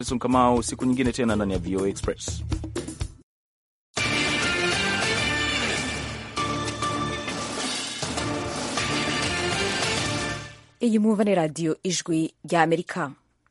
Kamau, siku nyingine tena ndani ya VOA Express. iyi mwumva ni radiyo ijwi rya amerika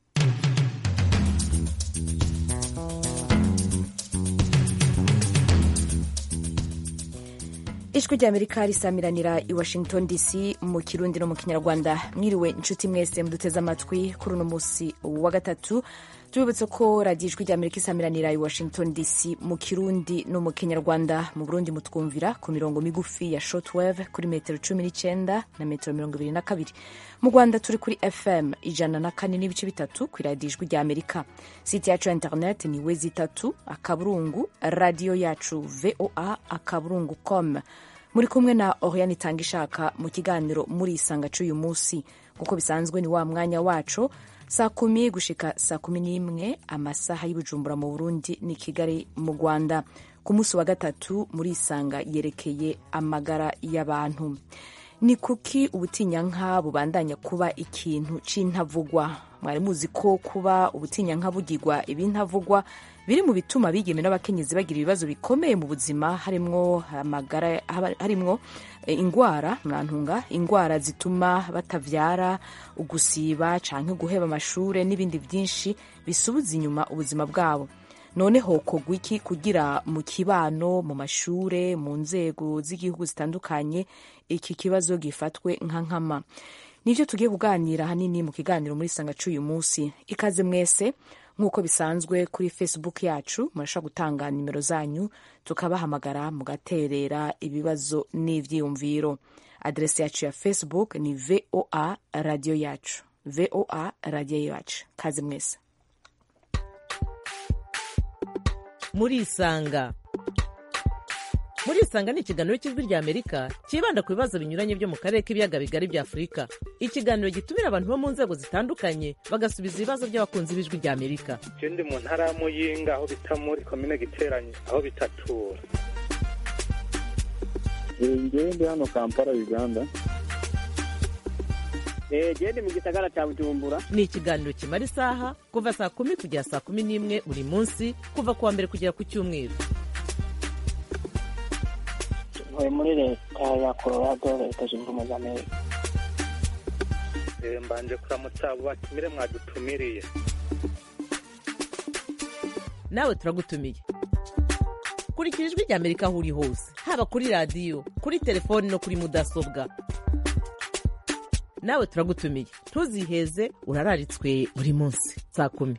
ijwi rya amerika risamiranira i washington dc mu kirundi no mu kinyarwanda mwiriwe inshuti mwese muduteze amatwi kuri uno munsi wa gatatu tubibutse ko radiyo ijwi rya amerika isamiranira i washington dc mu kirundi no mu kinyarwanda mu burundi mutwumvira ku mirongo migufi ya shortwave kuri metero cumi n'icyenda na metero mirongo ibiri na kabiri mu rwanda turi kuri fm ijana na kane n'ibice bitatu ku radiyo ijwi rya amerika site yacu ya internet ni wezi itatu akaburungu radiyo yacu voa akaburungu com muri kumwe na oriane itanga ishaka mu kiganiro muri isanga cy'uyu munsi kuko bisanzwe ni wa mwanya wacu saa kumi gushika saa kumi n'imwe amasaha y'ubujumbura mu burundi ni kigali mu rwanda ku munsi wa gatatu muri isanga yerekeye amagara y'abantu ni kuki ubutinyanka bubandanya kuba ikintu c'intavugwa mwari muzi ko kuba ubutinyanka bugirwa ibintavugwa biri mu bituma abigeme n'abakenyezi bagira ibibazo bikomeye mu buzima harimwo amagara harimwo ingwara mwantunga ingwara zituma batavyara ugusiba canke guheba amashure n'ibindi vyinshi bisubiza inyuma ubuzima bwabo none hokorwa iki kugira mu kibano mu mashure mu nzego z'igihugu zitandukanye iki kibazo gifatwe nka nkama nivyo tugiye kuganira hanini mu kiganiro muri sanga c'uyu munsi ikaze mwese nk'uko bisanzwe kuri facebook yacu murashobora gutanga nimero zanyu tukabahamagara mugaterera ibibazo n'ivyiyumviro adresi yacu ya facebook ni voa radio yacu voa radio yacu kaze mwese murisanga murisanga ni ikiganiro cy'ijwi rya amerika cyibanda ku bibazo binyuranye byo mu karere k'ibiyaga bigari bya afurika ikiganiro gitumira abantu bo mu nzego zitandukanye bagasubiza ibibazo by'abakunzi b'ijwi rya amerika je ndi mu ntara ya muyinga aho bita muri komine giteranye aho bitatura ngewe ndi hano kampala uganda gende mu gisagara cya bujumbura ni ikiganiro kimara isaha kuva saa kumi kugera saa kumi n'imwe buri munsi kuva ku wa mbere kugera ku cyumweru ntuye muri leta ya colorado leta zunze ubumwe za amerika mbanje kuramutsa abo batumire mwadutumiriye nawe turagutumiye kurikira ijwi rya amerika aho uri hose haba kuri radiyo kuri telefoni no kuri mudasobwa nawe turagutumiye ntuziheze urararitswe buri munsi saa kumi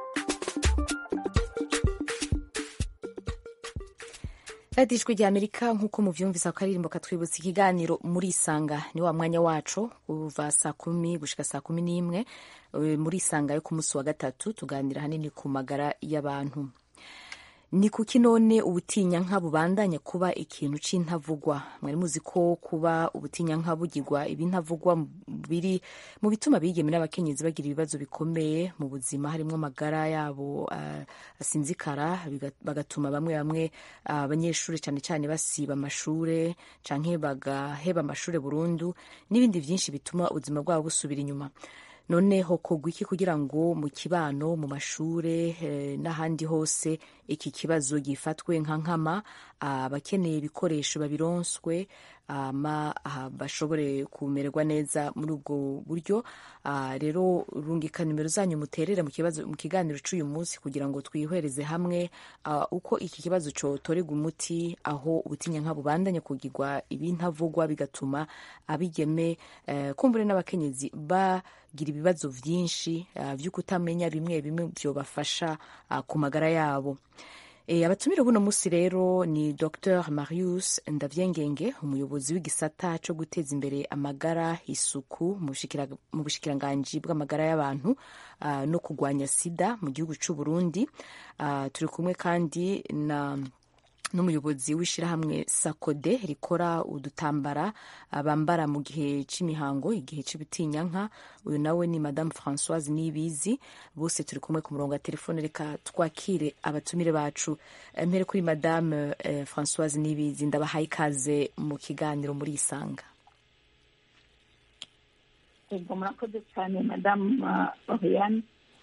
radiyo ijwi rya amerika nk'uko muvyumvisa akaririmbo katwibutsa ikiganiro muri isanga ni wa mwanya wacu kuva saa kumi gushika saa kumi n'imwe muri isanga yo ku munsi wa gatatu tuganira hanini ku magara y'abantu ni kuki none ubutinyanka bubandanya kuba ikintu c'intavugwa mwari muzi ko kuba ubutinyanka bugirwa ibintavugwa biri mu bituma abigeme n'abakenyezi bagira ibibazo bikomeye mu buzima harimwo amagara yabo uh, asinzikara bagatuma bamwe bamwe abanyeshuri uh, cyane cyane basiba amashure canke bagaheba amashure burundu n'ibindi vyinshi bituma ubuzima bwabo busubira inyuma none hokorwa iki kugira ngo mu kibano mu mashure eh, n'ahandi hose iki kibazo gifatwe nka nkama abakeneye ibikoresho babironswe ama bashobore kumererwa neza muri ubwo buryo rero rungika nimero zanyu muterere mu kibazo mu kiganiro cy'uyu munsi kugira ngo twihwereze hamwe uko iki kibazo cotorerwa umuti aho ubutinyanka bubandanya kugirwa ibintavugwa bigatuma abigeme kumbure n'abakenyezi bagira ibibazo vyinshi vyo kutamenya bimwe bimwe vyobafasha ku magara yabo abatumire buno munsi rero ni dr marius ndavyengenge umuyobozi w'igisata co guteza imbere amagara isuku mu bushikiranganji bw'amagara y'abantu uh, no kurwanya sida mu gihugu c'u burundi uh, turi kumwe kandi na n'umuyobozi w'ishyirahamwe sakode rikora udutambara bambara mu gihe cy'imihango igihe cy'ubutinyanka uyu nawe ni madamu francoise nibizi bose turi kumwe ku murongo wa telefone reka twakire abatumire bacu mpere kuri madamu eh, francoise nibizi ndabahaye ikaze mu kiganiro muri isanga yego murakoze cyane madamu oriane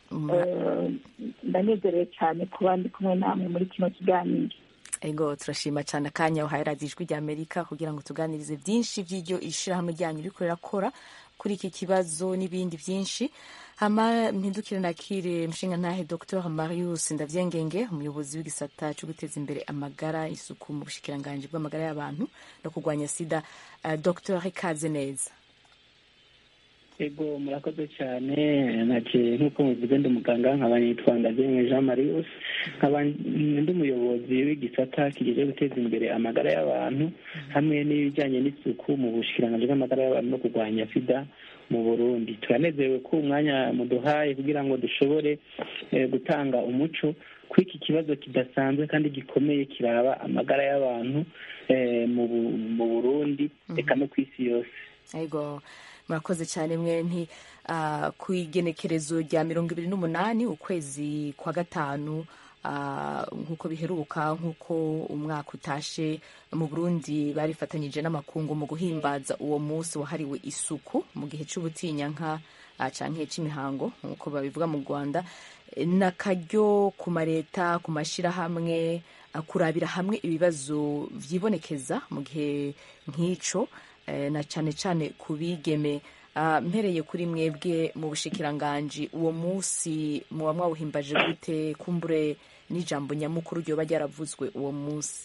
Eh, ndanezerewe cyane kuba ndi kumwe namwe muri kino kiganiro ego turashima cyane akanya uhaye radiyo ijwi rya amerika kugira ngo tuganirize byinshi by'iryo ishyirahamwe ryanyu riko rirakora kuri iki kibazo n'ibindi byinshi hama mpindukire nakire mshinga ntahe dr marius ndavyengenge umuyobozi w'igisata cyo guteza imbere amagara isuku mu bushikiranganji bw'amagara y'abantu no kurwanya sida uh, dr ikaze neza ego murakoze cyane nake nk'uko muvuze ndi muganga nkaba nitwa ndabyemwe jean marius nkaba ndi umuyobozi w'igisata kigejeje guteza imbere amagara y'abantu hamwe n'ibijyanye n'isuku mu bushikiranganji bw'amagara y'abantu no kurwanya sida mu burundi turanezerewe ko umwanya muduhaye kugira ngo dushobore eh, gutanga umuco kuri iki kibazo kidasanzwe kandi gikomeye kiraba amagara y'abantu eh, mu Bu- mu burundi reka no ku isi yose ego murakoze cyane mwe nti uh, ku igenekerezo rya mirongo ibiri n'umunani ukwezi kwa gatanu uh, nk'uko biheruka nk'uko umwaka utashe mu burundi barifatanyije n'amakungu mu guhimbaza uwo munsi wahariwe isuku mu gihe cy'ubutinyanka uh, canke c'imihango nk'uko babivuga mu rwanda n'akaryo ku mareta ku mashyirahamwe uh, kurabira hamwe ibibazo vyibonekeza mu gihe nk'ico eh, na cyane cyane ku bigeme Ah, mpereye kuri mwebwe mu bushikiranganji uwo munsi muba mwawuhimbaje gute kumbure n'ijambo nyamukuru ryoba ryaravuzwe uwo munsi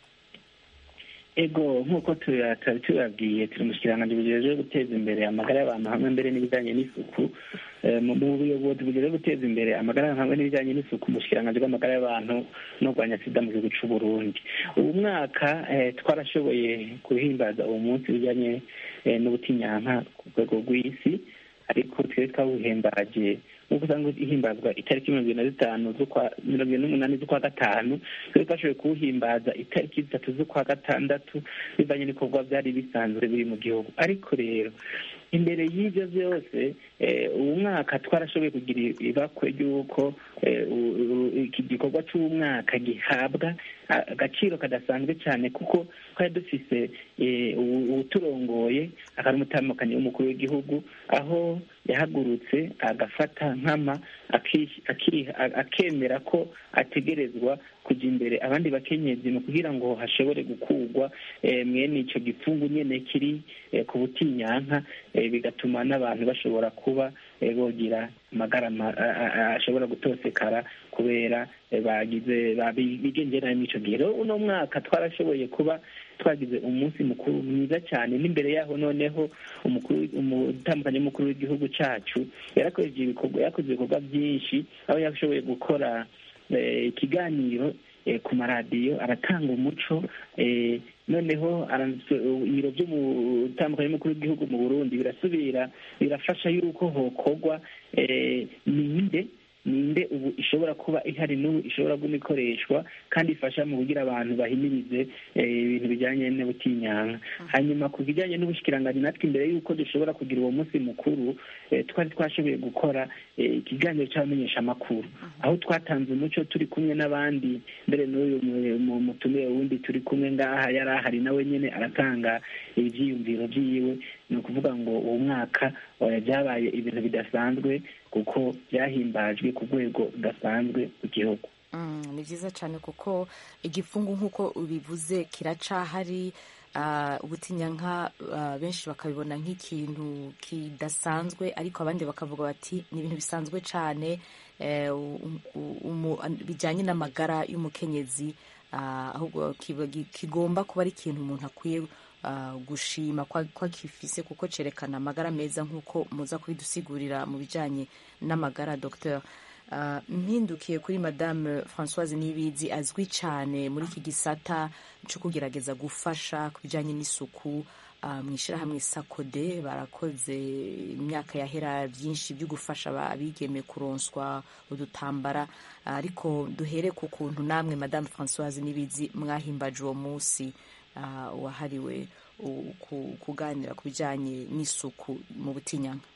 ego nk'uko tuya- twari tubabwiye turi mu kiranganji bujejwe guteza imbere amagara y'abantu hamwe mbere n'ibijyanye n'isuku Eh, mu mu buyobozi bujejwe guteza imbere amagara y'abantu hamwe n'ibijyanye n'isuku mu bushikiranganji bw'amagara y'abantu no kurwanya sida mu gihugu c'u Burundi ubu mwaka eh, twarashoboye guhimbaza uwo munsi bijyanye eh, n'ubutinyanka ku rwego rw'isi ariko twari twawuhimbaje nk'uko usanga ihimbazwa itariki mirongo ibiri na zitanu z'ukwa mirongo ibiri n'umunani z'ukwa gatanu twari twashoboye kuwuhimbaza itariki zitatu z'ukwa gatandatu bivanye n'ibikorwa byari bisanzwe biri mu gihugu ariko rero imbere y'ibyo byose eh, uwu mwaka twarashoboye kugira ibakwe ry'uko eh, u- u- iki gikorwa cy'umwaka gihabwa a- agaciro kadasanzwe cyane kuko twari dufise eh, uwu- uwuturongoye akaba umutamukanyi w'umukuru w'igihugu aho yahagurutse agafata nkama aki- aki- a- akemera ko ategerezwa kujya imbere abandi bakenyezi mu kugira ngo hashobore gukurwa eh, mwene ico gipfungu nyene kiri eh, ku butinyanka eh, bigatuma n'abantu bashobora kuba eh, bogira amagara ma- a- a- a- ashobora gutosekara kubera eh, bagize babi- bigenje nabi mw'ico gihe rero uno mwaka twarashoboye kuba twagize umunsi mukuru mwiza cyane n'imbere yaho noneho umukuru umutandukanye w'umukuru w'igihugu cacu yarakoresheje ibikorwa yakoze ibikorwa byinshi aho yashoboye gukora eh, ikiganiro eh, ku maradiyo aratanga umuco eh, noneho aranditse- ibiro by'umutandukanye w'umukuru w'igihugu mu burundi birasubira birafasha yuko hokorwa eh, ninde ninde ubu ishobora kuba ihari n'ubu ishobora guma ikoreshwa kandi ifasha mu kugira abantu bahimirize eh, ibintu bijyanye n'ubutinyanka hanyuma ku bijyanye n'ubushikiranganji natwe imbere y'uko dushobora kugira uwo munsi mukuru eh, twari twashoboye gukora eh, ikiganiro cy'abamenyeshamakuru aho twatanze umuco turi kumwe n'abandi mbere n'uyu mu- mu- mutumire wundi turi kumwe ngaha yari ahari nawe nyine aratanga ibyiyumviro byiwe ni ukuvuga ngo uwo mwaka eh, byabaye ibintu bidasanzwe kuko byahimbajwe ku rwego rudasanzwe ku gihugu Mm, ni byiza cyane kuko igipfungu nk'uko ubivuze kiracahari ah, ubutinyanka ah, benshi bakabibona nk'ikintu kidasanzwe ariko abandi bakavuga bati ni ibintu bisanzwe cyane eh, u- u- umu- an- bijyanye n'amagara y'umukenyezi ah, ahubwo kiba- gi- kigomba kuba ari ikintu umuntu akwiye ah, gushima kwa kwa gifise kuko cerekana amagara meza nk'uko muza kubidusigurira mu bijyanye n'amagara docteur Uh, mpindukiye kuri madame francoise nibizi azwi cyane muri iki gisata cyo kugerageza gufasha ku bijyanye n'isuku uh, mu ishyirahamwe sakode barakoze imyaka yahera byinshi byo gufasha abigeme kuronswa udutambara uh, ariko duhere ku kuntu namwe madame francoise nibizi mwahimbaje uwo munsi uh, wahariwe u- ku- kuganira ku bijyanye n'isuku mu butinyanka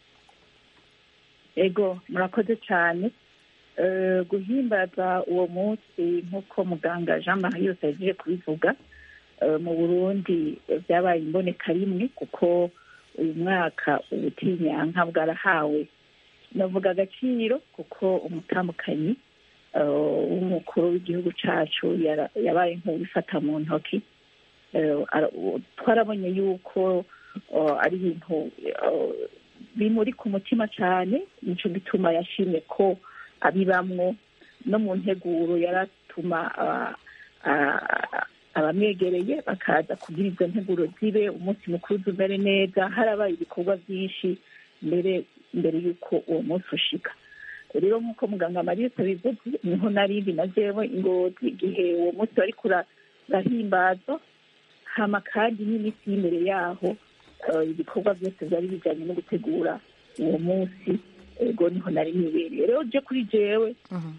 ego murakoze cyane Eh, guhimbaza uwo munsi nk'uko muganga jean marie yose yagiye kubivuga eh, mu burundi eh, byabaye imboneka rimwe kuko uyu mwaka ubutinyanka bwarahawe navuga agaciro kuko umutambukanyi eh, w'umukuru w'igihugu cacu yara- yabaye nk'uwifata mu ntoki Eh, ara- u- twarabonye yuko eh, ari ibintu eh, bimuri ku mutima cyane nico gituma yashimye ko abibamwo no mu nteguro yaratuma ah, ah, abamwegereye bakaza kugira izo nteguro zibe umunsi mukuru umere neza harabaye ibikorwa byinshi mbere mbere y'uko uwo munsi ushika rero nk'uko muganga mariyose abivuze niho narindi na jewe ingozi igihe uwo munsi wari kurahimbazwa hama kandi n'iminsi y'imbere yaho eh, ibikorwa byose byari bijyanye no gutegura uwo munsi ego niho nari nibereye rero je kuri jewe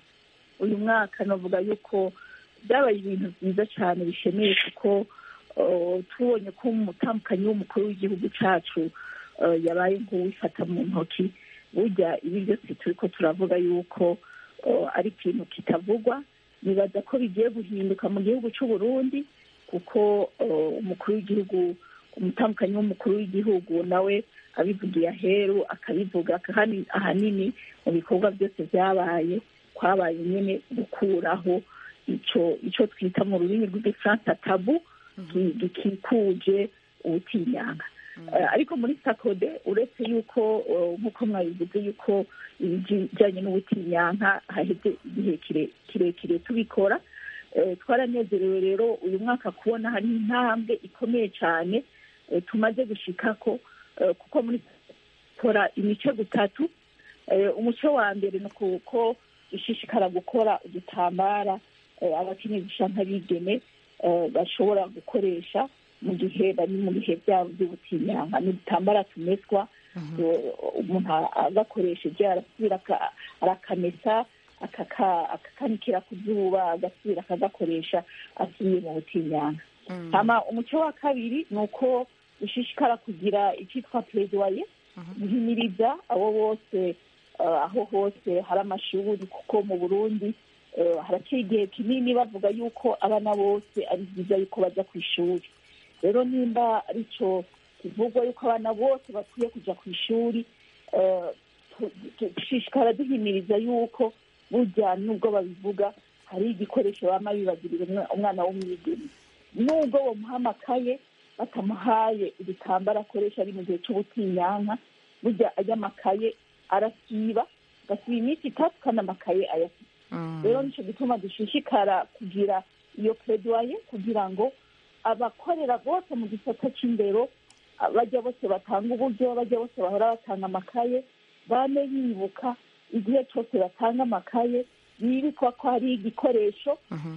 uyu mwaka navuga yuko byabaye ibintu byiza cyane bishemeye kuko eh, tubonye ko umutambukanyi w'umukuru w'igihugu cacu eh, yabaye nk'uwifata mu ntoki burya ibi byose turi ko turavuga yuko eh, ari ikintu kitavugwa nibaza ko bigiye guhinduka mu gihugu cy'u Burundi kuko eh, umukuru w'igihugu umutambukanyi w'umukuru w'igihugu nawe abivugiye aheru akabivuga kandi ahanini mu bikorwa byose byabaye kwabaye nyine gukuraho ico ico twita mu rurimi rw'igifaransa tabu gi- gikikuje ubutinyanga Eh, ariko muri sakode uretse yuko eh, nk'uko mwabivuze yuko ibijyanye n'ubutinyanka haheze igihe kire- kirekire tubikora Eh, twaranezerewe rero uyu mwaka kubona hari intambwe ikomeye cyane eh, tumaze gushikako eh, kuko muri tora imice gutatu Eh, umuco wa mbere ni uko dushishikara gukora udutambara eh, abakenyezi canke abigeme eh, bashobora gukoresha mu gihe bari mu bihe byabo by'ubutinyanka ni udutambara tumeswa eh, umuntu agakoresheje arasubira aka- arakamesa akaka- akakanikira ku zuba agasubira akagakoresha asubiye mu butinyanka hama umuco wa kabiri ni uko dushishikara kugira icyitwa pledoyer guhimiriza abo bose eh, aho hose hari amashuri kuko mu burundi eh, haraciye igihe kinini bavuga yuko abana bose ari byiza yuko bajya ku ishuri rero nimba aricyo kivugwa yuko abana bose bakwiye kujya ku ishuri eh, tu- tu- dushishikara duhimiriza yuko burya nubwo babivuga hari igikoresho bama bibagirira umwa- umwana w'umwigeme nubwo bamuha amakaye batamuhaye igitambaro akoresha ari mu gihe cy'ubutinyanka burya ajya amakaye arasiba agasiba iminsi itatu kandi amakaye ayafite rero nicyo gituma dushishikara kugira iyo pledoye kugira ngo abakorera bose mu gisata cy'indero a- bajya bose batanga uburyo bajya bose bahora batanga amakaye bane bibuka igihe cyose batanga amakaye bibikwa ko hari igikoresho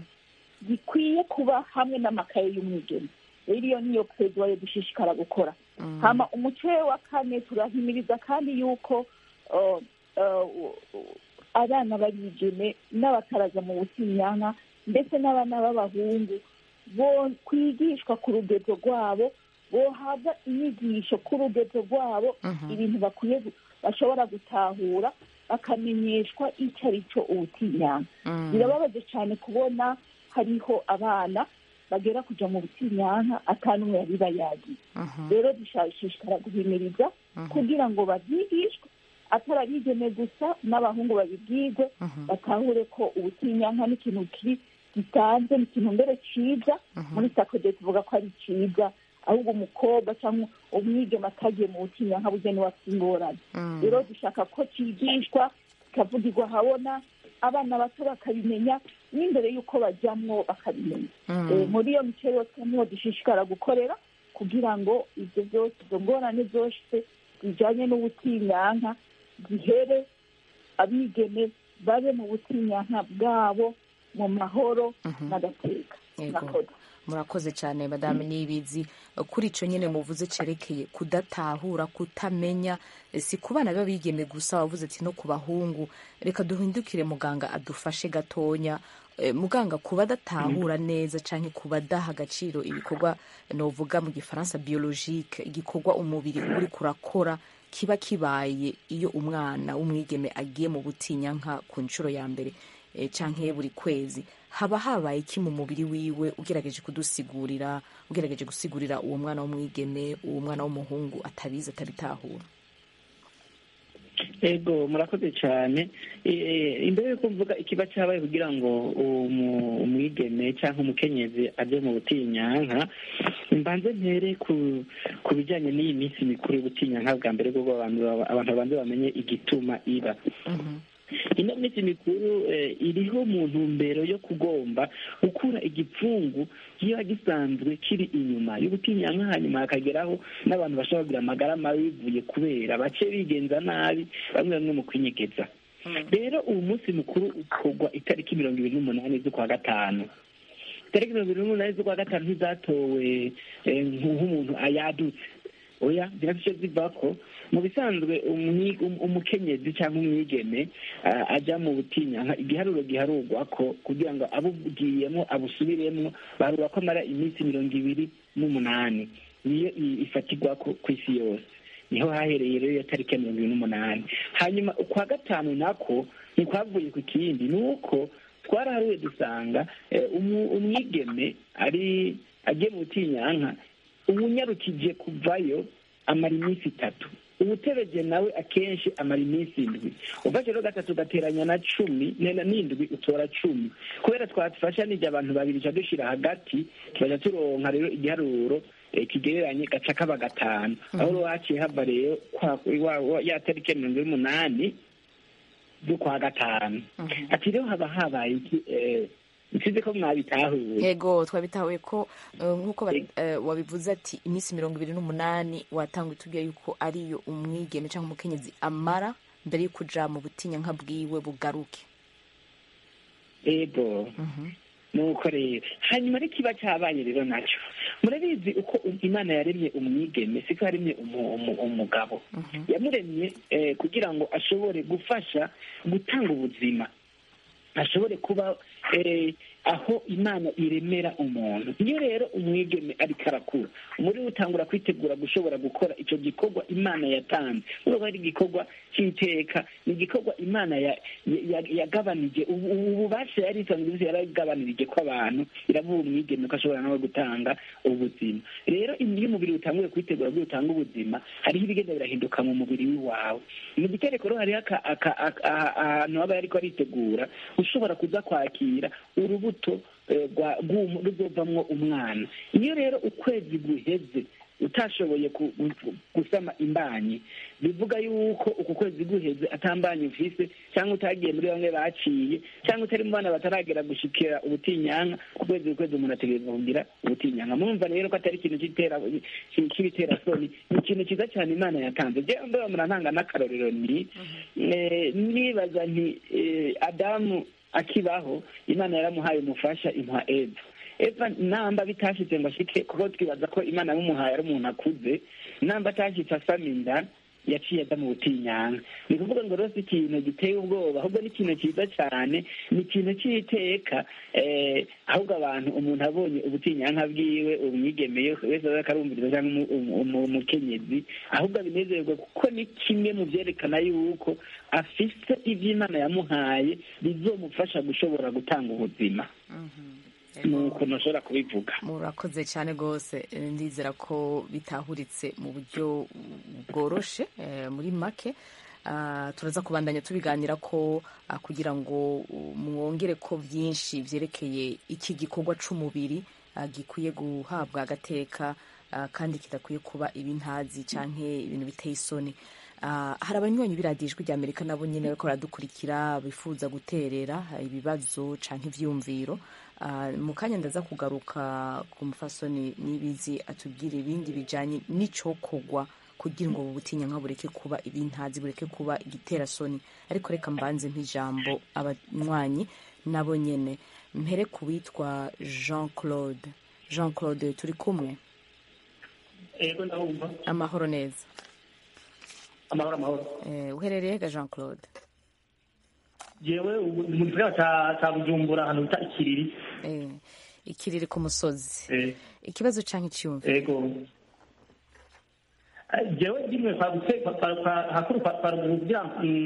gikwiye kuba hamwe n'amakaye y'umwigeme rero iyo niyo pledoye dushishikara gukora hama umuco wa kane turahimiriza kandi yuko uh, uh, uh, abana barigeme n'abataraza mu butinyanka ndetse n'abana b'abahungu bo kwigishwa ku rugezo rwabo bohabwa inyigisho ku rugezo rwabo ibintu bakwiye gu- bashobora gutahura bakamenyeshwa icyo ari cyo ubutinyanka birababaje cyane kubona hariho abana bagera kuja mu butinyanka atanumwe yari bayagiye rero dushishikara guhimiriza kugira ngo babyigishwe atari abigeme gusa n'abahungu babibwirwe batahure ko ubutinyanka ni ikintu kiri gitanze ni ikintu mbere ciza muri sakode tuvuga ko ari ciza ahubwo umukobwa cyangwa umwigeme atagiye mu butinyanka burya niwe afite ingorane rero dushaka ko cigishwa kikavugirwa habona abana bato bakabimenya n'imbere y'uko bajyamwo bakabimenya Eh, muri iyo mico yose niho dushishikara gukorera kugira ngo ibyo byose izo ngorane zose zijyanye n'ubutinyanka zihere abigeme babe mu butinyanka bwabo mu mahoro n'agateka Yego. Murakoze. murakoze cyane madame nibizi kuri icyo nyine muvuze cyerekeye kudatahura kutamenya eh, si ku bana b'abigeme gusa wavuze ati no ku bahungu reka duhindukire muganga adufashe gatonya Eh, muganga kuba adatahura neza cyangwa kuba adaha agaciro ibikorwa novuga mu gifaransa biologique igikorwa umubiri uba uri kurakora kiba kibaye iyo umwana w'umwigeme agiye mu butinyanka ku nshuro ya mbere eh, canke buri kwezi haba habaye iki mu mubiri wiwe ugerageje kudusigurira ugerageje gusigurira uwo mwana w'umwigeme uwo mwana w'umuhungu atabizi atabitahura ego murakoze cyane Eh, imbere yuko mvuga ikiba cyabaye kugira ngo umu- umwigeme cyangwa umukenyezi aje mu butinyanka mbanze mpere ku ku bijyanye n'iyi minsi mikuru y'ubutinyanka bwa mbere bwo abantu abantu babanze bamenye igituma iba ino minsi mikuru eh, iriho mu ntumbero yo kugomba gukura igipfungu kiba gisanzwe kiri inyuma y'ubutinyanka hanyuma hakageraho n'abantu bashobora kugira amagara mabi bivuye kubera bake bigenza nabi bamwe bamwe mu kwinyegeza rero uwo munsi mukuru ukorwa itariki mirongo ibiri n'umunani z'ukwa gatanu itariki mirongo ibiri n'umunani z'ukwa gatanu ntizatowe eh, nk'umuntu ayadutse oya zirafite ziva ko mu bisanzwe umwi- um- umukenyezi cyangwa umwigeme ah, ajya mu butinyanka igiharuro giharurwa ko kugira ngo abubwiyemo abusubiremo baharura ko amara iminsi mirongo ibiri n'umunani niyo i- ifatirwa ko ku isi yose niho hahereye rero iyo tariki ya mirongo ibiri n'umunani hanyuma ukwa gatanu nako ntikwavuye ku kindi ni uko twaraharuye dusanga eh, umu- umwigeme ari agiye mu butinyanka ubunyarukije kuvayo amara iminsi itatu ubutebeje nawe akenshi amara iminsi indwi ufashe rero gatatu ugateranya na cumi nena n'indwi utora cumi kubera twafashanije abantu babiri ca dushira hagati tubaja turonka rero igiharuro eh, kigereranye gaca kaba gatanu aho rero haciye hava rero kwa- wa- wa- ya tariki ya mirongo ine n'umunani z'ukwa gatanu ati rero haba habaye iki eh, nsize ko mwabitahuye yego twabitahuye ko eh, nk'uko ba- eh, wabivuze ati iminsi mirongo ibiri n'umunani watanga itubwiye yuko ariyo umwigeme cyangwa umukenyezi amara mbere yo kuja mu butinyanka bwiwe bugaruke ego nuko rero hanyuma ariko kiba cyabaye rero nacyo murabizi uko imana yaremye umwigeme siko yaremye umu- umu- umugabo yamuremye eh, kugira ngo ashobore gufasha gutanga ubuzima ashobore kuba eh, aho imana iremera umuntu iyo rero umwigeme ariko arakura muri we utangura kwitegura gushobora gukora icyo gikorwa imana yatanze urabona ari igikorwa cy'iteka ni igikorwa imana ya- ya- yagabanije ubu ubu bubasha yari isanzwe izi yaragabanirije ko abantu iravuga umwigeme ko ashobora nawe gutanga ubuzima rero iyo umubiri utanguye kwitegura bwo utanga ubuzima hariho ibigenda birahinduka mu mubiri w'iwawe mu gitereko rero hariho aka- aka- aka- aha- ahantu aba ariko aritegura ushobora kuza kwakira urubuto eh, rwa- rw'umu- ruzovamwo umwana iyo rero ukwezi guheze utashoboye ku- gu- gusama imbanyi bivuga yuko uku kwezi guheze atambanyi ufise cyangwa utagiye muri bamwe baciye cyangwa utari mu bana bataragera gushikira ubutinyanka ku kwezi ku kwezi umuntu ategereza kugira ubutinyanka murumva rero ko atari ikintu cy'itera cy'ibiterasoni ni ikintu cyiza cyane imana yatanze jewe mbeba murantanga n'akarorero ni eh, nibaza nti eh, adamu akibaho imana yaramuhaye umufasha imuha eva eva namba bitashitse ngo ashike kuko twibaza ko imana yamuhaye ari umuntu akuze namba atashitse asama inda yaciye aza mu butinyanka ni ukuvuga ngo rero si ikintu giteye ubwoba ahubwo ni ikintu cyiza cyane ni ikintu cy'iteka eh, ahubwo abantu umuntu abonye ubutinyanka bwiwe umwigeme yose wese aza akarumviriza cyangwa umu- umu- umu- umukenyezi ahubwo abinezererwa kuko ni kimwe mu byerekana yuko afise iby'imana yamuhaye bizomufasha gushobora gutanga ubuzima ni ukuntu ashobora kubivuga murakoze cyane rwose Eh, ndizera ko bitahuritse mu buryo bworoshe eh, muri make Ah, turaza kubandanya tubiganira ko ah, kugira ngo uh, mwongere ko byinshi byerekeye iki gikorwa c'umubiri ah, gikwiye guhabwa agateka ah, kandi kidakwiye kuba ibintazi canke ibintu biteye isoni Ah, hari abanywanyi b'iradijwi rya amerika nabo nyine bariko baradukurikira bifuza guterera ah, ibibazo canke ivyiyumviro Ah, mu kanya ndaza kugaruka ku mufasoni n'ibizi atubwira ibindi bijanye n'icokorwa kugira ngo ubu butinyanka bureke kuba ibintazi bureke kuba igiterasoni ariko reka mbanze nk'ijambo abanywanyi nabo nyene mpere ku witwa jean claude jean claude turi kumwe yego ndabumva amahoro neza amahoro amahoro eh, uherereye ga jean claude jewe ubu mu gisagara ca ca bujumbura ahantu bita ikiriri eh, ikiriri ku musozi Eh, ikibazo canke iciyumviro yego Eh, jewe rimwe kwagutse hakuru kwaruguru kugira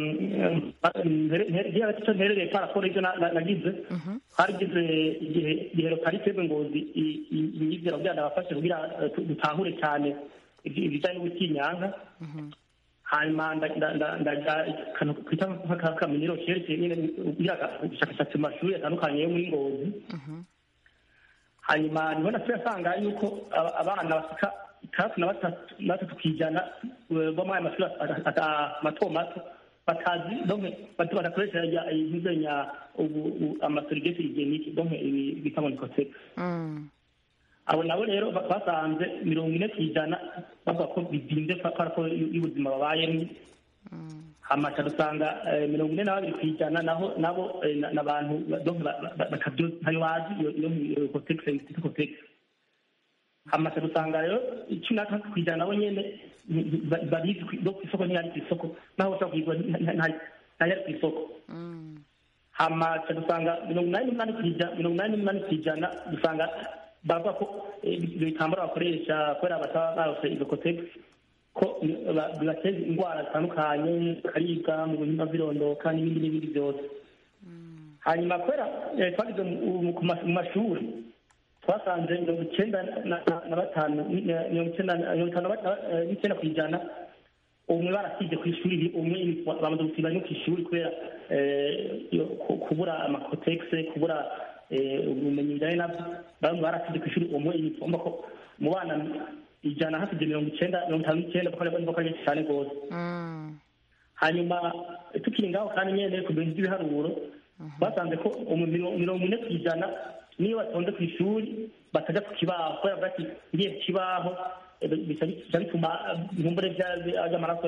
ngira icyo nterereye parakora ivyo na- na- nagize twarigize igihe igihero kari twebwe ngozi imyizero kugira ndabafashe kugira eh, tu- dutahure cyane ibijanye n'ubutinyanka hanyuma ndaja akantu twita nk'akamenyero kerekeye nyine ubushakashatsi mu mashuri atandukanye yo muri ngozi hanyuma niho nasubiye asanga yuko abana basika itandatu na batatu ku ijana bo muri aya mashuri mato mato batazi donke badakoresha intuzenya amaserivisi higienike donke ibi bita ngo nikoseka abo nabo rero basanze mirongo ine ku ijana bavuga ko bizinze kubera ko y'ubuzima babayemo hamaca dusanga mirongo ine na babiri ku ijana naho nabo n'abantu ntayo bazi iyo kotegisi yitwa kotegisi hamaca dusanga rero cumi na gatandatu ku ijana nabo nyene barizi no ku isoko ntiyari ku isoko naho bashobora kuyigura ntayari ku isoko hamaca dusanga mirongo inani n'umunani ku ijana mirongo inani n'umunani ku ijana dusanga bavuga ko ibyo bitambaro bakoresha kubera bataba barose izo kotegisi ko bibateza indwara zitandukanye bakaribwa mu bihimba birondoka n'ibindi n'ibindi byose hanyuma kubera twagize mu mashuri twasanze mirongo icyenda na batanu mirongo icyenda n'icyenda ku ijana umwe barasibye ku ishuri umwe bamaze gusiba no ku ishuri kubera kubura amakotegisi kubura ubumenyi bijyanye nabyo bamwe barasibye ku ishuri umwe inifomo ko mu bana ijana hasibye mirongo icyenda mirongo itanu n'icyenda kuko ari benshi cyane rwose hanyuma tukiri ngaho kandi nyine ku bintu by'ibiharuro basanze ko mirongo ine ku ijana niyo batonze ku ishuri batajya ku kibaho kubera bati ngiye ku kibaho bica bituma inkumbure by'amaraso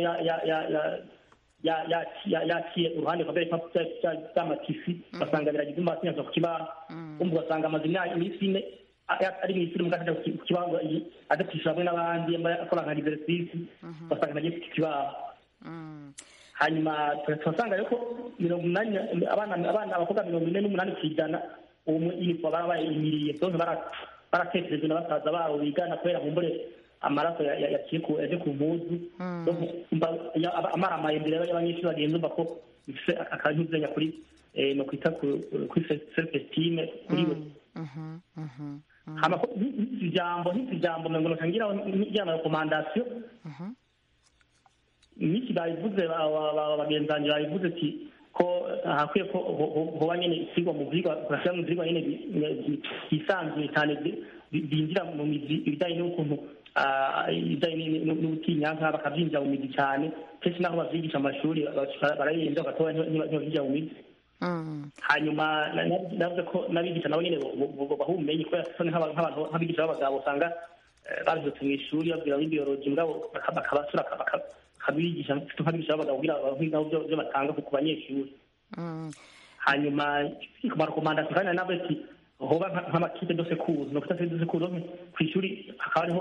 yaciye uruhande rwa mbere by'amatisi basanga biragize umba batinya ku kibaho umva ugasanga amaze iminsi ine ari mu ishuri muganga ku kibaho aza kwishyura hamwe n'abandi akora nka diverisisi basanga nagiye ku kibaho hanyuma turasanga rero ko mirongo inani abana abana abakobwa mirongo ine n'umunani ku ijana uwo inifomu barabaye imiriye byose baratekerejwe na basaza babo bigana kubera kumbure amaraso yaciye ku yaje ku mpuzu amaramaye imbere y'abanyeshuri bagenzi umva ko bifite akanyuzenya kuri no kwita kuri self esteem kuri we hama ko ijambo nk'iki jambo ngo ntangira njyana rekomandasiyo n'iki babivuze bagenzi banjye babivuze ati ko hakwiye ko hoba nyine isigwa mu vyigwa kurashyira mu vyigwa nyine byisanzuye cyane binjira mu mizi ibijyanye n'ukuntu ibijyanye n'ubutinyanka bakabyinjira mu mizi cyane kenshi naho bavyigisha amashuri barayirinda bagatoba ntibavyinjira mu mizi hanyuma navuze ko n'abigisha nabo nyine baha ubumenyi kubera nk'abantu nk'abigisha b'abagabo usanga babizotse mu ishuri babwira b'ibiyoroji mugabo bakabasura bakabigisha nk'abigisha b'abagabo kugira bahingaho byo batanga ku banyeshuri hanyuma ku marekomandasiyo kandi navuze ati hoba nk'amakipe dose kuzi no kutase dose kuzi ku ishuri hakaba hariho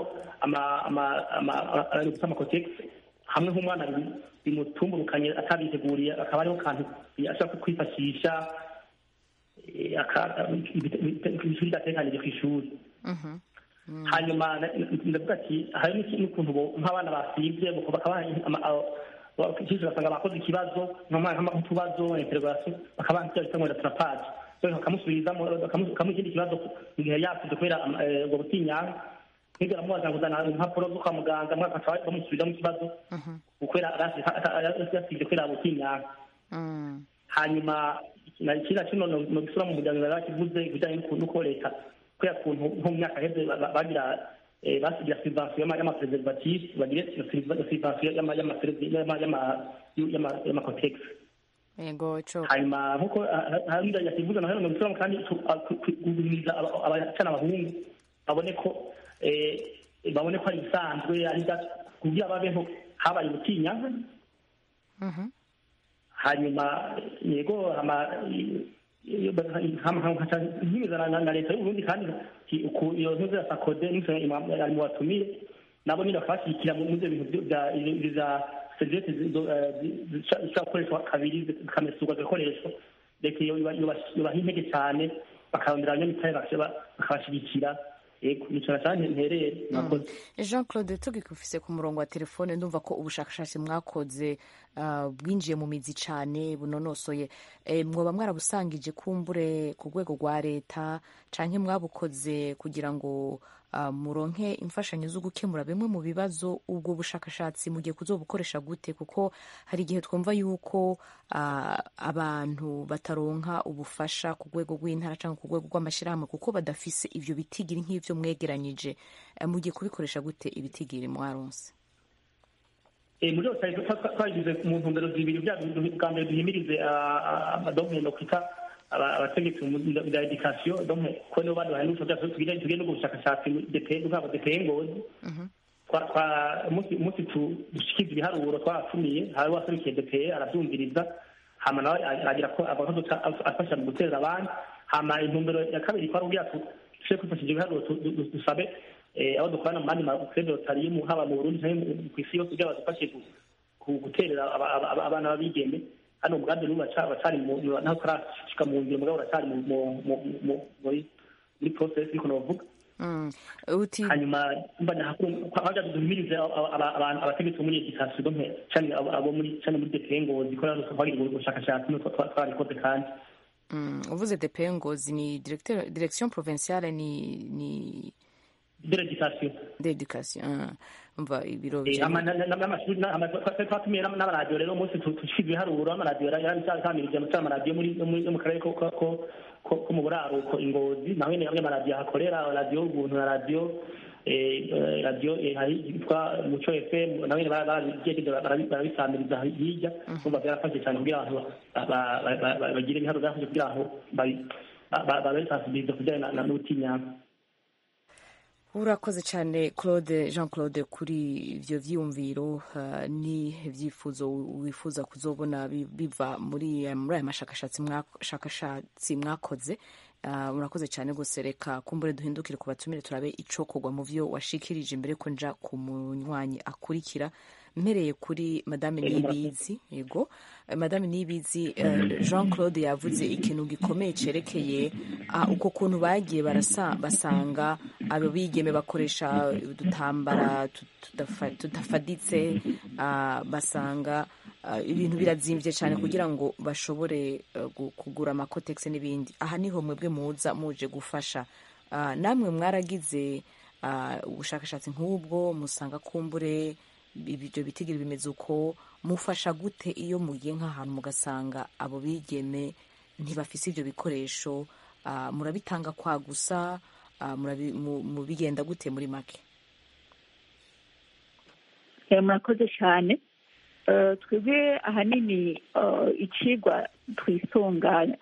amakotegisi hamwe nk'umwana bimutumburukanye atabiteguriye akaba hariho kantu ashobora kwifashisha ishuri ridatekanije ku ishuri hanyuma ndavuga ati hari n'ukuntu nk'abana basibye kenshi ugasanga bakoze ikibazo nk'utubazo interogasiyo bakaba bita ngo turapaje bakamusubizamo bakamuha ikindi kibazo mu gihe yasibye kubera ubwo butinyanga nk'ibyo aramubaza ngo uzana impapuro zo kwa muganga mwaka bamusubizamo ikibazo kubera yasibye kubera butinyanga hanyuma kiriya kino no gisura mu muryango bari bakivuze ibijyanye n'uko leta kubera kuntu nko mu myaka heze bagira basigira subvention y'amapreservatif bagire subvention y'amakotegisi yego cyo hanyuma nkuko hariya yakivuze na hano mu kandi kugumiriza abacana abahungu babone ko babone ko ari ibisanzwe ari kugira babeho habaye ubutinyanka hanyuma yego nkimizana na leta y'uburundi kandi iyo ntuze ya sakode ari mu batumiye nabo nyine bakabashyigikira mu byo bintu bya serivisi zishobora gukoreshwa kabiri zikamesurwa zigakoreshwa leta yubaha intege cyane bakarondera abanyamitahe bakabashyigikira nicara cyane nterere jean claude tugikufise ku murongo wa telefone ndumva ko ubushakashatsi mwakoze bwinjiye mu mizi cyane bunonosoye mwoba mwarabusangije kumbure ku rwego rwa leta cyangwa mwabukoze kugira ngo uh, muronke imfashanyo zo gukemura bimwe mu bibazo ubwo bushakashatsi mugiye kuzobukoresha gute kuko hari igihe twumva yuko uh, abantu bataronka ubufasha ku rwego rw'intara cyangwa ku rwego rw'amashyirahamwe kuko badafise ivyo bitigiri nk'ivyo mwegeranyije uh, mugiye kubikoresha gute ibitigiri mwaronse muri yose twagize mu ntumbero zibiri bya bwa mbere duhimirize amadogme no kwita abategetsi bya edikasiyo domwe ko nibo bandi baheruka byose tugire tugire n'ubwo bushakashatsi depeye nk'abo depeye ngozi umunsi dushikiza ibiharuro twatumiye hari waserukiye depeye arabyumviriza hama nawe agira ko abakozi afasha mu guteza abandi hama intumbero ya kabiri kwari ubwira tuje kwifashisha ibiharuro dusabe abo dukorana mu bandi makuredotarimu haba mu burundi cyangwa ku isi yose kugira badufashe guterera abana b'abigeme hano umugambi n'ubu bacari naho turashika mu ngiro mugabo uracari muri process ariko novuga hanyuma haja duhimirize abategetsi bo muri edikasiyo dompe cane abo muri cane muri depeye ngozi ko rero twagira ubushakashatsi no twarabikoze kandi uvuze depeye ngozi ni direction provinciale ni ni de l'éducation de l'éducation umva ibiro twatumiye n'amaradiyo rero umunsi tushize ibiharuro amaradiyo yarabisamirije amaradiyo yo mu karere ko mu buraruko ingozi naho nyene amwe amaradiyo ahakorera radiyo ubuntu na radiyo radiyo yitwa muco fm nawe barabisamiriza hirya umva byarafashe cyane kugira abantu bagire ibiharuro byafashe kugira ngo babisansibirize kujyanye n'ubutinyanka urakoze cyane claude jean claude kuri ibyo byiyumviro ni ibyifuzo wifuza kuzobona biva muri aya mashakashatsi mwakoze murakoze cyane rwose reka kumbure duhindukire ku batumire turabe icokorwa mu byo washikirije imbere ko nja ku munywanyi akurikira mpereye kuri madame nibizi yego madame nibizi jean claude yavuze ikintu gikomeye cyerekeye uko kuntu bagiye basanga abo bigeme bakoresha udutambara tudafaditse basanga ibintu birazimbye cyane kugira ngo bashobore kugura amakotegisi n'ibindi aha niho mwebwe muza muje gufasha namwe mwaragize ubushakashatsi nk'ubwo musanga kumbure ibyo bitigiri bimeze uko mufasha gute iyo mugiye nk'ahantu mugasanga abo bigeme ntibafise ibyo bikoresho murabitanga kwa gusa mubigenda gute muri make murakoze cyane twebwe ahanini ikigwa twisunganya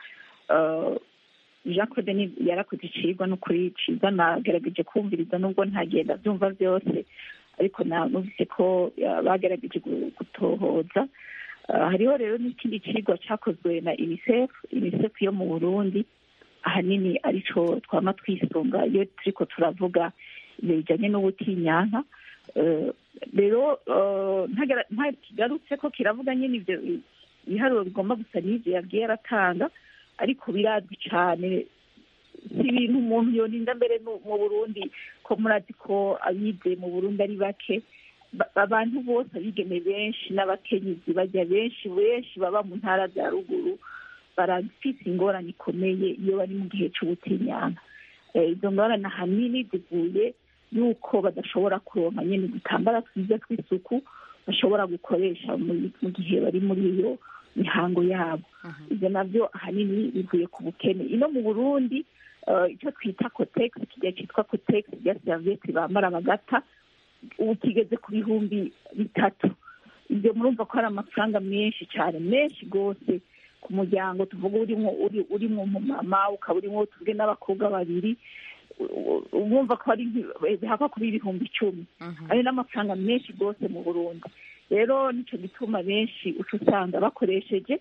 jean claude yarakoze ikigwa n'ukuri cyiza nagerageje kumviriza nubwo ntagenda byumva byose ariko numvise ko bagerageje gutohoza hariho rero n'ikindi kigwa cyakozwe na unicef unicef yo mu burundi ahanini aricyo twama twisunga iyo turiko turavuga ibyo bijyanye n'ubutinyanka rero ntakigarutse ko kiravuga nyine ibyo ibiharuro bigomba gusa n'ibyo yagiye aratanga ariko birazwi cyane si ibintu umuntu yoninda mbere mu burundi ko murazi ko abize mu burundi ari bake abantu bose abigeme benshi n'abakenyezi bajya benshi benshi baba mu ntara za ruguru barafite ingorane ikomeye iyo bari mu gihe cy'ubutinyanka izo ngorane ahanini zivuye yuko badashobora kuronka nyine udutambara twiza tw'isuku bashobora gukoresha mu gihe bari muri iyo mihango yabo ibyo nabyo ahanini bivuye ku bukene ino mu burundi icyo twita kotegisi kijya cyitwa kotegisi ya serivisi bambara bagata ubu kigeze ku bihumbi bitatu ibyo murumva ko ari amafaranga menshi cyane menshi rwose ku muryango tuvuga urimo urimo umumama ukaba urimo tuvuge n'abakobwa babiri wumva ko ari bihava kuba ibihumbi icumi ayo ni amafaranga menshi rwose mu burundi rero nicyo gituma benshi uca usanga bakoresheje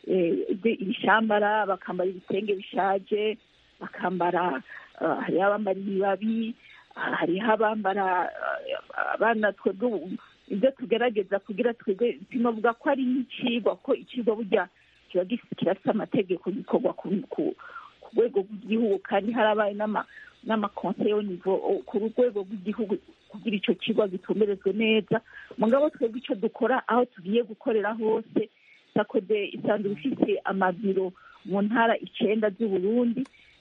ibishambara bakambara ibitenge bishaje bakambara hariho abambara ibibabi hariho abambara abana twebwe ibyo tugerageza kugira twebwe sinavuga ko ari nk'icigwa ko icigwa burya kiba kirafite amategeko gikorwa ku rwego rw'igihugu kandi harabaye n'amakonseyo nivo ku rwego rw'igihugu kugira icyo kigo gitumberezwe neza mugabo twebwe icyo dukora aho tugiye gukorera hose sakode isanzwe ifite amabiro mu ntara icyenda z'uburundi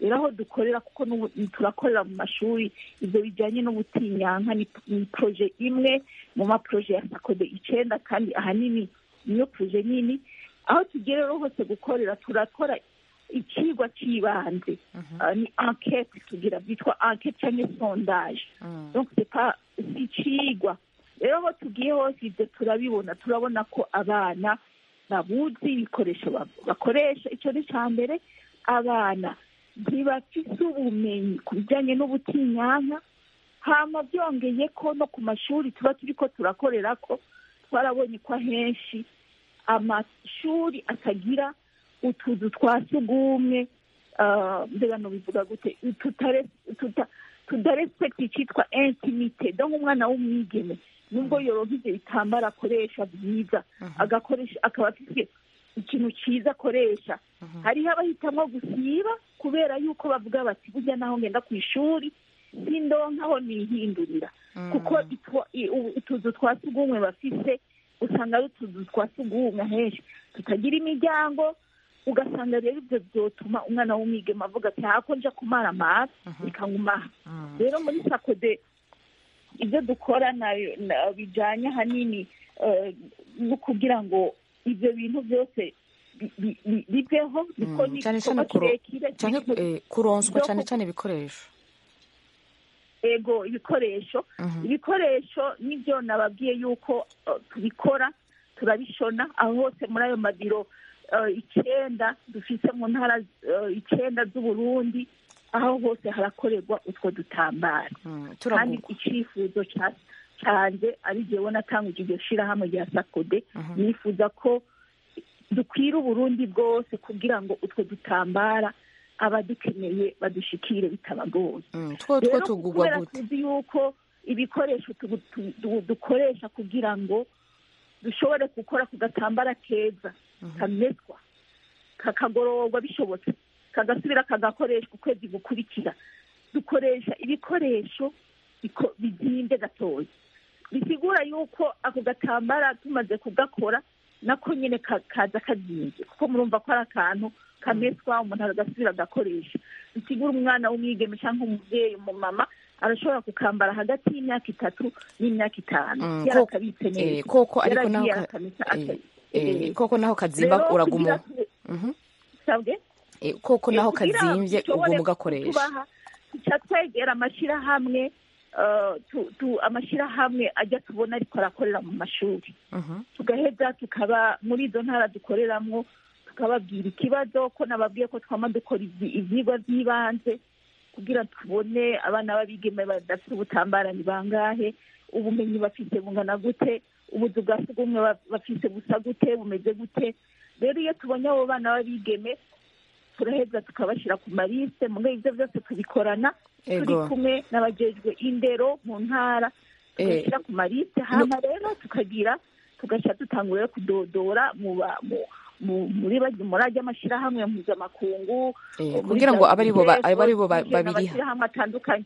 rero aho dukorera kuko n'ubu turakorera mu mashuri ibyo bijyanye n'ubutinyanka ni ni poroje imwe mu maporoje ya sakode icenda kandi ahanini niyo poroje nini aho tugiye rero hose gukorera turakora ikigwa cy'ibanze Ah, ni enquete tugira byitwa enquete cyangwa sondage donc c'est pas si ikigwa rero aho tugiye hose ibyo turabibona turabona ko abana babuzi ibikoresho ba- bakoresha icyo ni icya mbere abana ntibafise ubumenyi ku bijyanye n'ubutinyanka hama byongeye ko no ku mashuri tuba turi ko turakorera ko twarabonye ko ahenshi amashuri atagira utuzu twa sugumwe ah, mbega bivuga gute tutare- tuta- tudarespekta icyitwa intimite donc umwana w'umwigeme nubwo yoronka ivyo bitambara akoresha byiza agakoresha akaba afite ikintu cyiza akoresha hariho abahitamwo gusiba kubera yuko bavuga bati burya naho ngenda ku ishuri sindonkaho nihindurira kuko itwa- i- u- utuzu twa sugumwe bafise usanga ari utuzu twa sugumwe henshi tutagira imiryango ugasanga rero ibyo byotuma umwana w'umwigeme avuga ati hako nja kumara amazi bikangumaha rero muri sakode ibyo dukora na- na- bijyanye ahanini eh, no kugira ngo ibyo bintu byose bi- bi- bi- biveho niko ni cyane cyane igikorwa kuro- kirekire cyane kiriko- eh, kuronswa byo cyane ku- cyane ibikoresho ego ibikoresho ibikoresho nibyo nababwiye yuko uh, tubikora turabishona aho hose muri ayo mabiro uh, icyenda dufise mu ntara uh, icyenda z'uburundi aho hose harakorerwa utwo dutambara kandi turagurwa icyifuzo ca- canje ari jewe natanguje iryo shirahamwe rya sakode nifuza ko dukwira uburundi bwose kugira ngo utwo dutambara abadukeneye badushikire bitabagoye Mm, two two rero tugurwa kubera gute tuzi yuko ibikoresho tugu- tu- tu- dukoresha kugira ngo dushobore gukora ku gatambara keza kameswa kakagororwa bishobotse kagasubira kagakoreshwa ukwezi gukurikira dukoresha ibikoresho biko- bizimbe gatoya bisigura yuko ako gatambara tumaze kugakora nako nyine ka- kaza kazinze kuko murumva ko ari akantu kameswa umuntu agasubira agakoresha bisigura umwana w'umwigeme cyangwa umubyeyi umumama arashobora kukambara hagati y'imyaka itatu n'imyaka itanu Mm, yarakabitse eh, neza koko ariko naho yaragiye ka- arakamesa eh, aka- eh, eh, koko naho kazimba rero uraguma kugira- Mhm. sabwe Eh, koko naho kugira kazimbye dushobore uguma ugakoresha kutubaha, tuca twegera amashyirahamwe eh, tu- tu- amashyirahamwe ajya tubona ariko arakorera mu mashuri Mhm. tugaheza tukaba muri izo ntara dukoreramo tukababwira ikibazo ko nababwiye ko twama dukora ibyi- ivyigwa by'ibanze kugira tubone abana b'abigeme badafite ubutambara ni bangahe ubumenyi bafite bungana gute ubuzu bwa sugumwe ba- bafite busa gute bumeze gute rero iyo tubonye abo bana b'abigeme turaheza tukabashyira ku marise mu ibyo byose tubikorana turi Ego. kumwe n'abajejwe indero mu ntara Eh, tugashyira ku marise hama rero tukagira tugashyira dutangura kudodora mu ba- mu- mu- muri bajya muri ajya amashyirahamwe mpuzamakungu Eh, muri kugira ngo abe aribo ba- WCF, abe aribo ba- tujana babiriha. amashyirahamwe atandukanye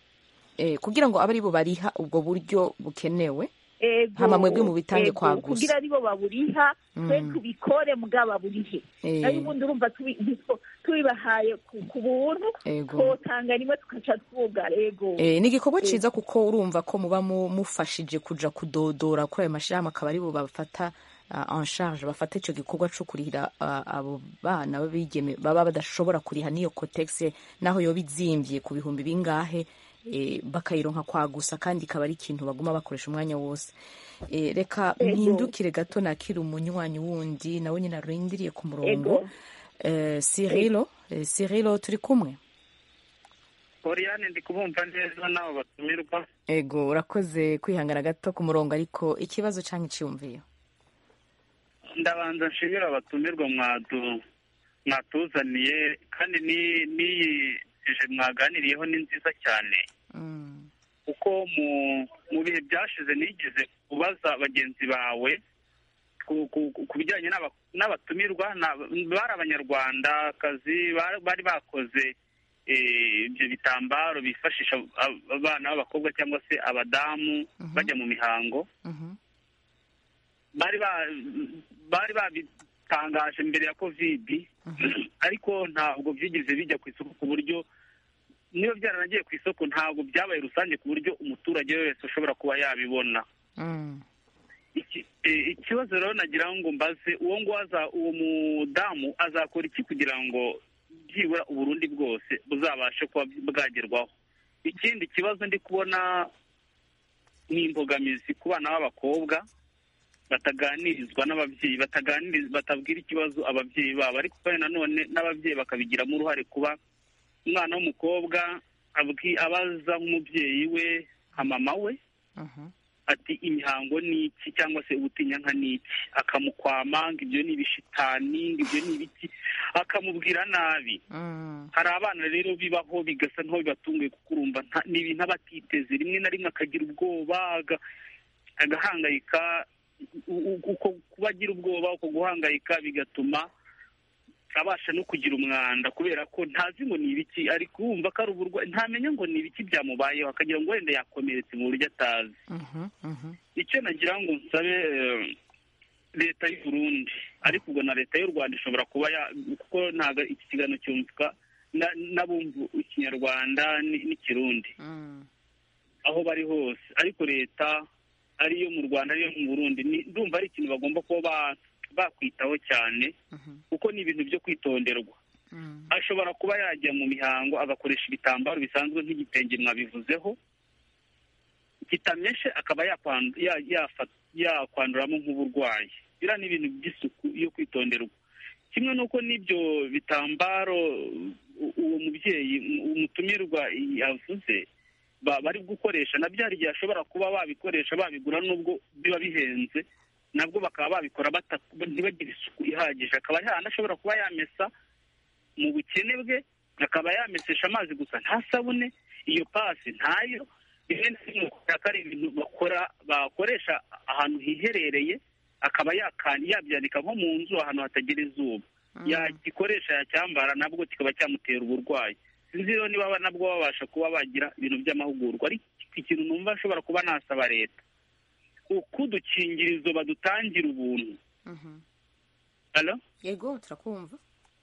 eh, kugira ngo abe aribo bariha ubwo buryo bukenewe ego Hama mwebwe mubitange ego, kwa gusa. kugira aribo baburiha twe Mm. tubikore mugabo baburihe Eh. nayo ubundi urumva tubi- biso- tubibahaye ku ku buntu Ego. twotanga rimwe tugaca twuga ego Eh, ni igikorwa Eh. ciza kuko urumva ko muba mu- mufashije kuja kudodora kuri ayo mashirahamwe akaba aribo bafata uh, en charge bafata ico gikorwa co kurihira uh, abo bana b'abigeme baba badashobora kuriha n'iyo cotex naho yoba izimvye ku bihumbi bingahe eh, bakayironka kwa gusa kandi ikaba ari ikintu baguma bakoresha umwanya wose eh, reka Ego. mpindukire gato nakira umunywanyi wundi nawe nyine arindiriye ku murongo Ego. eh, Cyrilo eh, Cyrilo turi kumwe Oriane ndi kubumva neza n'abo batumirwa ego urakoze kwihangana gato ku murongo ariko ikibazo cyangwa icyiyumviyo ndabanza nshimira abatumirwa mwadu mwatuzaniye kandi ni- n'iyi eje mwaganiriyeho ni nziza cyane kuko mu mu bihe byashize nigeze kubaza bagenzi bawe ku- ku- ku- ku bijyanye n'aba- n'abatumirwa na- bari abanyarwandakazi ba- bari bakoze eh, ibyo bitambaro bifashisha ab- abana b'abakobwa cyangwa se abadamu bajya mu mihango bari ba- bari byatangaje mbere ya kovidi ariko ntabwo byigeze bijya ku isoko ku buryo niba byaranagiye ku isoko ntabwo byabaye rusange ku buryo umuturage wese ushobora kuba yabibona Iki- eh, ikibazo rero nagira ngo mbaze uwo nguwo aza- uwo mudamu azakora iki kugira ngo byibura uburundi bwose buzabashe kuba bwagerwaho ikindi kibazo ndi kubona ni imbogamizi ku bana b'abakobwa bataganirizwa n'ababyeyi bataganiriza batabwira ikibazo ababyeyi babo ariko kandi nanone n'ababyeyi bakabigiramo uruhare kuba umwana w'umukobwa abwi- abaza nk'umubyeyi we nka mama we ati imihango ni iki cyangwa se ubutinyanka ni iki akamukwama ngo ibyo ni ibishitani ngo ibyo ni ibiki akamubwira nabi hari abana rero bibaho bigasa nkaho bibatunguye kuko urumva nta- ni ibintu aba atiteze rimwe na rimwe akagira ubwoba aga- agahangayika u- u- uko kuba agira ubwoba uko guhangayika bigatuma abasha no kugira umwanda kubera ko ntazi ngo ni ibiki ari kumva ko ari uburwayi ntamenya ngo ni ibiki byamubayeho akagira ngo wenda yakomeretse mu buryo atazi icyo nagira ngo nsabe eh, leta y'u Burundi ariko ubwo na leta y'u Rwanda ishobora kuba ya kuko ntabwo iki kiganiro cyumvwa na- n'abumva ikinyarwanda ni- n'ikirundi aho bari hose ariko leta ariyo mu rwanda ariyo mu burundi ni- ndumva ari ikintu bagomba kuba ba- bakwitaho cyane kuko ni ibintu byo kwitonderwa ashobora kuba yajya mu mihango agakoresha ibitambaro bisanzwe nk'igitenge mwabivuzeho kitameshe akaba yakwandu- ya- yafa- yakwanduramo nk'uburwayi biriya ni ibintu by'isuku yo kwitonderwa kimwe n'uko n'ibyo bitambaro u- uwo mubyeyi umutumirwa yavuze ba- bari gukoresha nabyo hari igihe ashobora kuba babikoresha babigura nubwo biba bihenze nabwo bakaba babikora bata- ntibagire isuku ihagije akaba yanashobora kuba yamesa mu bukene bwe akaba yamesesha amazi gusa nta sabune iyo pasi ntayo rimwe na rimwe kubera ko ari ibintu bakora bakoresha ahantu hiherereye akaba yakandi yabyanika nko mu nzu ahantu hatagira izuba yagikoresha yacyambara nabwo kikaba cyamutera uburwayi sinzi rero niba ba- nabwo babasha kuba bagira ibintu by'amahugurwa ariko ikintu numva ashobora kuba nasaba leta uko udukingirizo badutangira ubuntu Hello? yego turakumva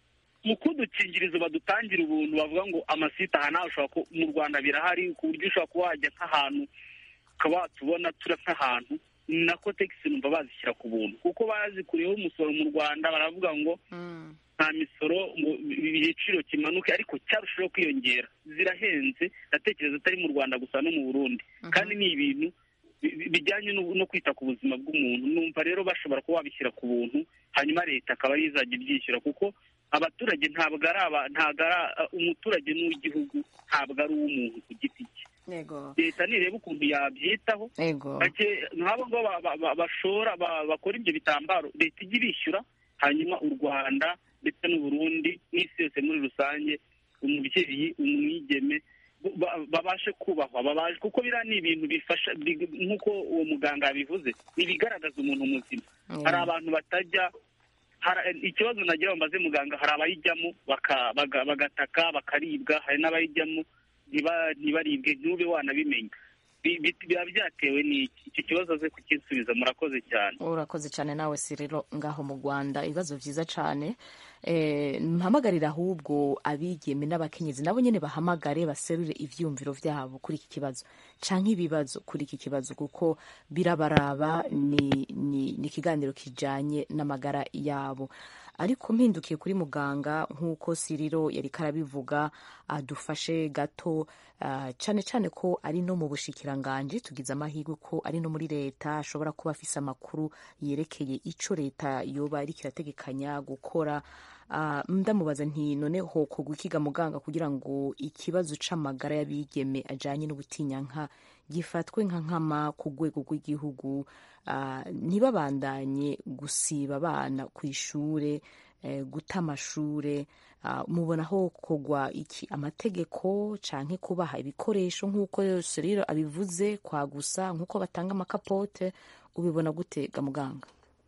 mu kudukingirizo badutangira ubuntu bavuga ngo amasite aha nawe ushobora ku- mu rwanda birahari ku buryo ushobora kuba wajya nk'ahantu ukaba watubona tura nk'ahantu na kotegisi numva bazishyira ku buntu kuko bazikuriyeho umusoro mu rwanda baravuga ngo nta misoro ngo igiciro kimanuke ariko cyarushaho kwiyongera zirahenze ndatekereza atari mu rwanda gusa no mu burundi kandi ni ibintu bi- bi- bijyanye no no kwita ku buzima bw'umuntu numva rero bashobora kuba babishyira ku buntu hanyuma leta akaba ariyo izajya ibyishyura kuko abaturage ntabwo ari aba ntabwo ari a- umuturage n'uw'igihugu ntabwo ari uw'umuntu ku giti cye yego leta nireba ukuntu yabyitaho yego bake- nk'abo ngabo ba- ba- ba- bashora ba- bakora ibyo bitambaro leta ijya ibishyura hanyuma u rwanda ndetse n'uburundi n'isi yose muri rusange umubyeyi umwigeme ba- babashe kubahwa babashe kuko biriya ni ibintu bifasha bi- nk'uko uwo muganga yabivuze ni ibigaragaza umuntu muzima hari abantu batajya hari- ikibazo nagira ngo mbaze muganga hari abayijyamo baka- baga- bagataka bakaribwa hari n'abayijyamo ntiba- ntibaribwe ntube wanabimenya Bi- bi- biba byatewe n'iki iki kibazo aze kukisubiza murakoze cyane urakoze cyane nawe siriro ngaho mu rwanda ibibazo byiza cyane Eh, mpamagarira ahubwo abigeme n'abakenyezi nabo nyine bahamagare baserure ivyumviro vyabo kuri iki kibazo canke ibibazo kuri iki kibazo kuko birabaraba ni, ni, ni ikiganiro kijanye n'amagara yabo ariko mpindukiye kuri muganga nk'uko siriro yari karabivuga adufashe gato ah, cane cane ko ari no mu bushikiranganji tugize amahirwe ko ari no muri leta ashobora kuba afise amakuru yerekeye ico leta yoba iriko irategekanya gukora Ah, ndamubaza nti none hokorwa ikiga muganga kugira ngo ikibazo c'amagara y'abigeme ajanye n'ubutinyanka gifatwe nka nkama ku rwego rw'igihugu ah, ntibabandanye gusiba abana ku ishure eh, guta amashure ah, mubona hokorwa iki amategeko canke kubaha ibikoresho nk'uko Seriro abivuze kwa gusa nk'uko batanga amakapote ubibona gute ga muganga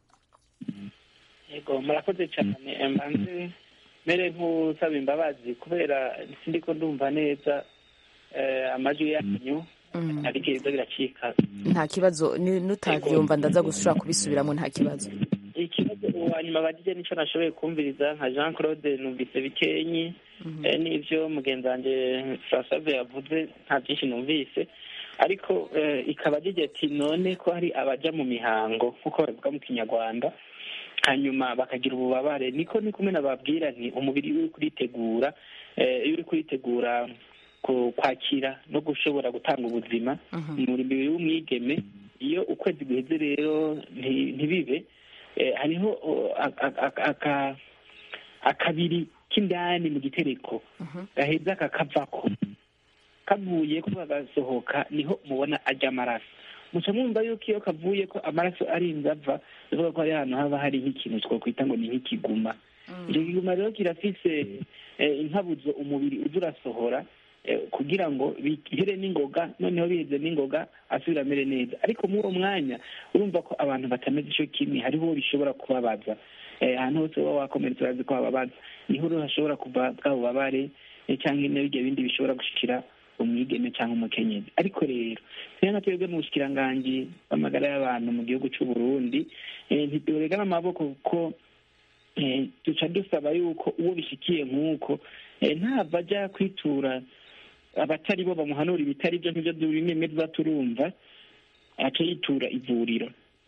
yego murakoze cyane mbanze mere nk'usaba imbabazi kubera sindiko ndumva neza eh, amajwi yanyu ariko ibiza biracika nta kibazo ni- nutavyumva ndaza gushobora kubisubiramo nta kibazo ikibazo uwa nyuma bagije nico nashoboye kumviriza nka jean claude numvise bikenyi eh, n'ivyo mugenzi wanje francoise yavuze nta byinshi numvise ariko eh, ikaba agize ati none ko hari abaja mu mihango nk'uko babivuga mu kinyarwanda hanyuma bakagira ububabare niko ni kumwe nababwira nti umubiri uri kuritegura eh, iyo uri kuritegura ku- kwakira no gushobora gutanga ubuzima mu mubiri w'umwigeme iyo ukwezi guheze rero nti- ntibibe eh, hariho oh, aka- aka- aka- akabiri k'indani mu gitereko gaheza kakavako kavuye ko kagasohoka niho mubona ajya amaraso muca mwumva yuko iyo kavuye ko amaraso arinze ava bivuga ko hari ahantu haba hari nk'ikintu twakwita ngo ni nk'ikiguma icyo kiguma rero kirafise eh, inkabuzo umubiri uza urasohora eh, kugira ngo bihere n'ingoga noneho biheze n'ingoga asubira amere neza ariko muri uwo mwanya urumva ko abantu batameze ico kimwe hariho uwo bishobora kubabaza Eh, ahantu hose uba wakomeretse urazi ko hababaza niho rero hashobora kuva bwa bubabare eh, cyangwa n'ibyo bindi bishobora gushikira umwigeme cyangwa umukenyezi ariko rero twe nka twebwe mu bushikiranganji bw'amagara y'abantu mu gihugu c'u Burundi eh, ntituregana amaboko kuko eh, duca dusaba yuko uwo bishikiye nk'uko eh, ntava aja kwitura abatari bo bamuhanura ibitari byo nk'ibyo bimwe tuba turumva aca yitura ivuriro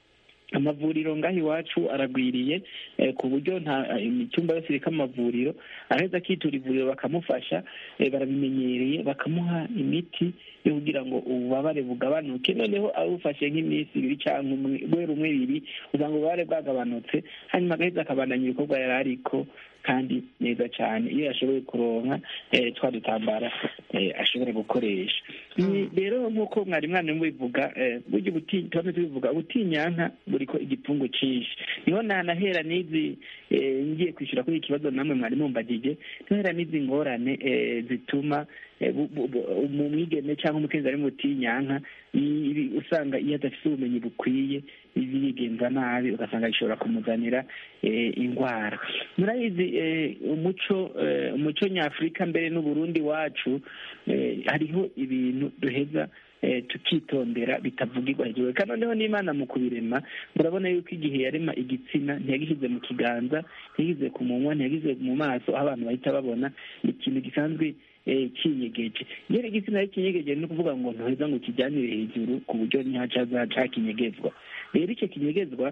amavuriro ngaho iwacu aragwiriye eh, ku buryo nta imitumba yose iriko amavuriro araheza akitura ivuriro bakamufasha eh, barabimenyereye bakamuha imiti yo kugira ngo ububabare bugabanuke noneho awufashe nk'iminsi ibiri cyangwa umwe guhera umwe ibiri usanga ububabare bwagabanutse hanyuma agaheza akabandanya ibikorwa yari ariko kandi neza cyane iyo yashoboye kuronka eh, twa dutambara eh, ashobora gukoresha Ni- rero nk'uko mwari mwana mubivuga eh, burya ubuti tuba tubivuga ubutinyanka buriko igipfungu cinshi niho nanahera n'izi eh, ngiye kwishyura kuri iki kibazo namwe mwari mumbagije nohera n'izi ngorane eh, zituma eh, bu- bu- bu- mu mwigeme cyangwa umukenzi ari mu butinyanka i- ibi- usanga iyo adafite ubumenyi bukwiye bigenza nabi ugasanga bishobora kumuzanira eh, indwara murabizi eh, umuco eh, umuco nyafurika mbere n'uburundi wacu eh, hariho ibintu duheza eh, tukitondera bitavugirwa hejuru kandi noneho n'imana mu kubirema murabona yuko igihe yarema igitsina ntiyagishyize mu kiganza ntiyagishyize ku munwa ntiyagishyize mu maso aho abantu bahita babona ni ikintu gisanzwe eh, kinyegeje iyo rero igitsina ari kinyegeje ni ukuvuga ngo ntuheza ngo ukijyanire hejuru ku buryo ntihacaza kinyegezwa rero icyo kinyegezwa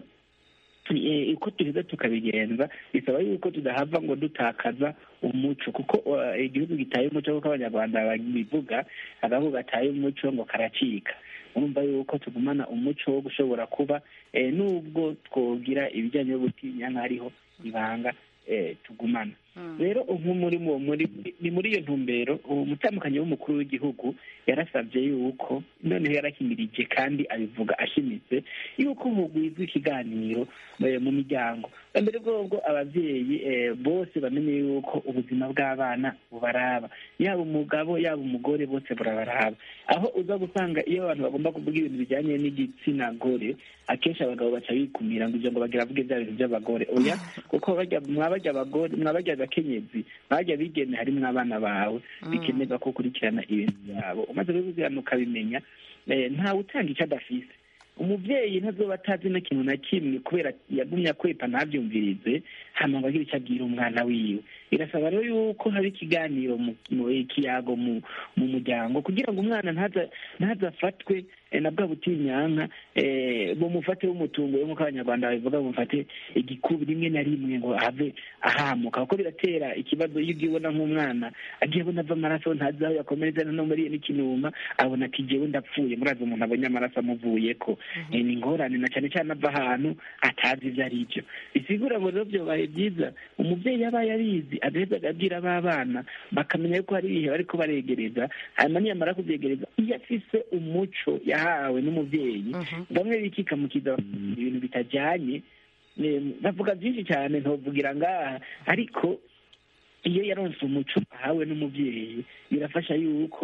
eh, uko duheza tukabigenza bisaba yuko tudahava ngo dutakaza umuco kuko uh, igihugu gitaye umuco kuko abanyarwanda babivuga agahugu gataye umuco ngo karacika urumva yuko tugumana umuco wo gushobora kuba eh, nubwo twogira ibijyanye no gutinya nk'ariho ibanga eh, tugumana rero ubu muri mu- muri ni muri iyo ntumbero uwo mutambukanyi w'umukuru w'igihugu yarasabye yuko noneho yarahimirije kandi abivuga ashimitse yuko hugwizwa ikiganiro eh, mu miryango mbere bwobwo ababyeyi eh, bose bamenye yuko ubuzima bw'abana bubaraba yaba umugabo yaba umugore bose burabaraba aho uza gusanga iyo abantu bagomba kuvuga ibintu bijyanye n'igitsina gore akenshi abagabo baca bikumira ngo ibyo ngo bagira vuge bya bintu by'abagore oya kuko bajya mwabajya abagore mwabajya abakenyezi mwabajya bigeme harimwo abana bawe bikenerwa ko ukurikirana ibintu byabo umaze kubibwirana ukabimenya eh, ntawe utanga icyo adafise umubyeyi ntazoba atazi na kintu na kimwe kubera yagumye akwepa ntabyumvirize hama ngo agire icyo abwira umwana wiwe birasaba rero yuko haba ikiganiro mu mu- ikiyago mu mu muryango kugira ngo umwana ntaza ntazafatwe eh, na bwa butinyanka eh, bumufate w'umutungo nk'uko abanyarwanda babivuga bumufate igikubi rimwe na rimwe ngo have ahamuka kuko biratera ikibazo iyo ugiye ubona nk'umwana agiye abona ava amaraso ntazi aho yakomereza no muri n'ikinuma abona ati jewe ndapfuye murazi umuntu abonye amaraso amuvuyeko Eh, ni ingorane na cyane cyane ava ahantu atazi ibyo ari byo bisigura ngo rero byobaye byiza umubyeyi yabaye abizi agaheza agabwira abana bakamenya yuko hari ibihe bariko baregereza hanyuma niyamara kubyegereza iyo afise umuco yahawe n'umubyeyi bamwe bikikamukiza ibintu bitajyanye eh, bavuga byinshi cyane ntovugira ngaha ariko iyo yaronse umuco ahawe n'umubyeyi birafasha yuko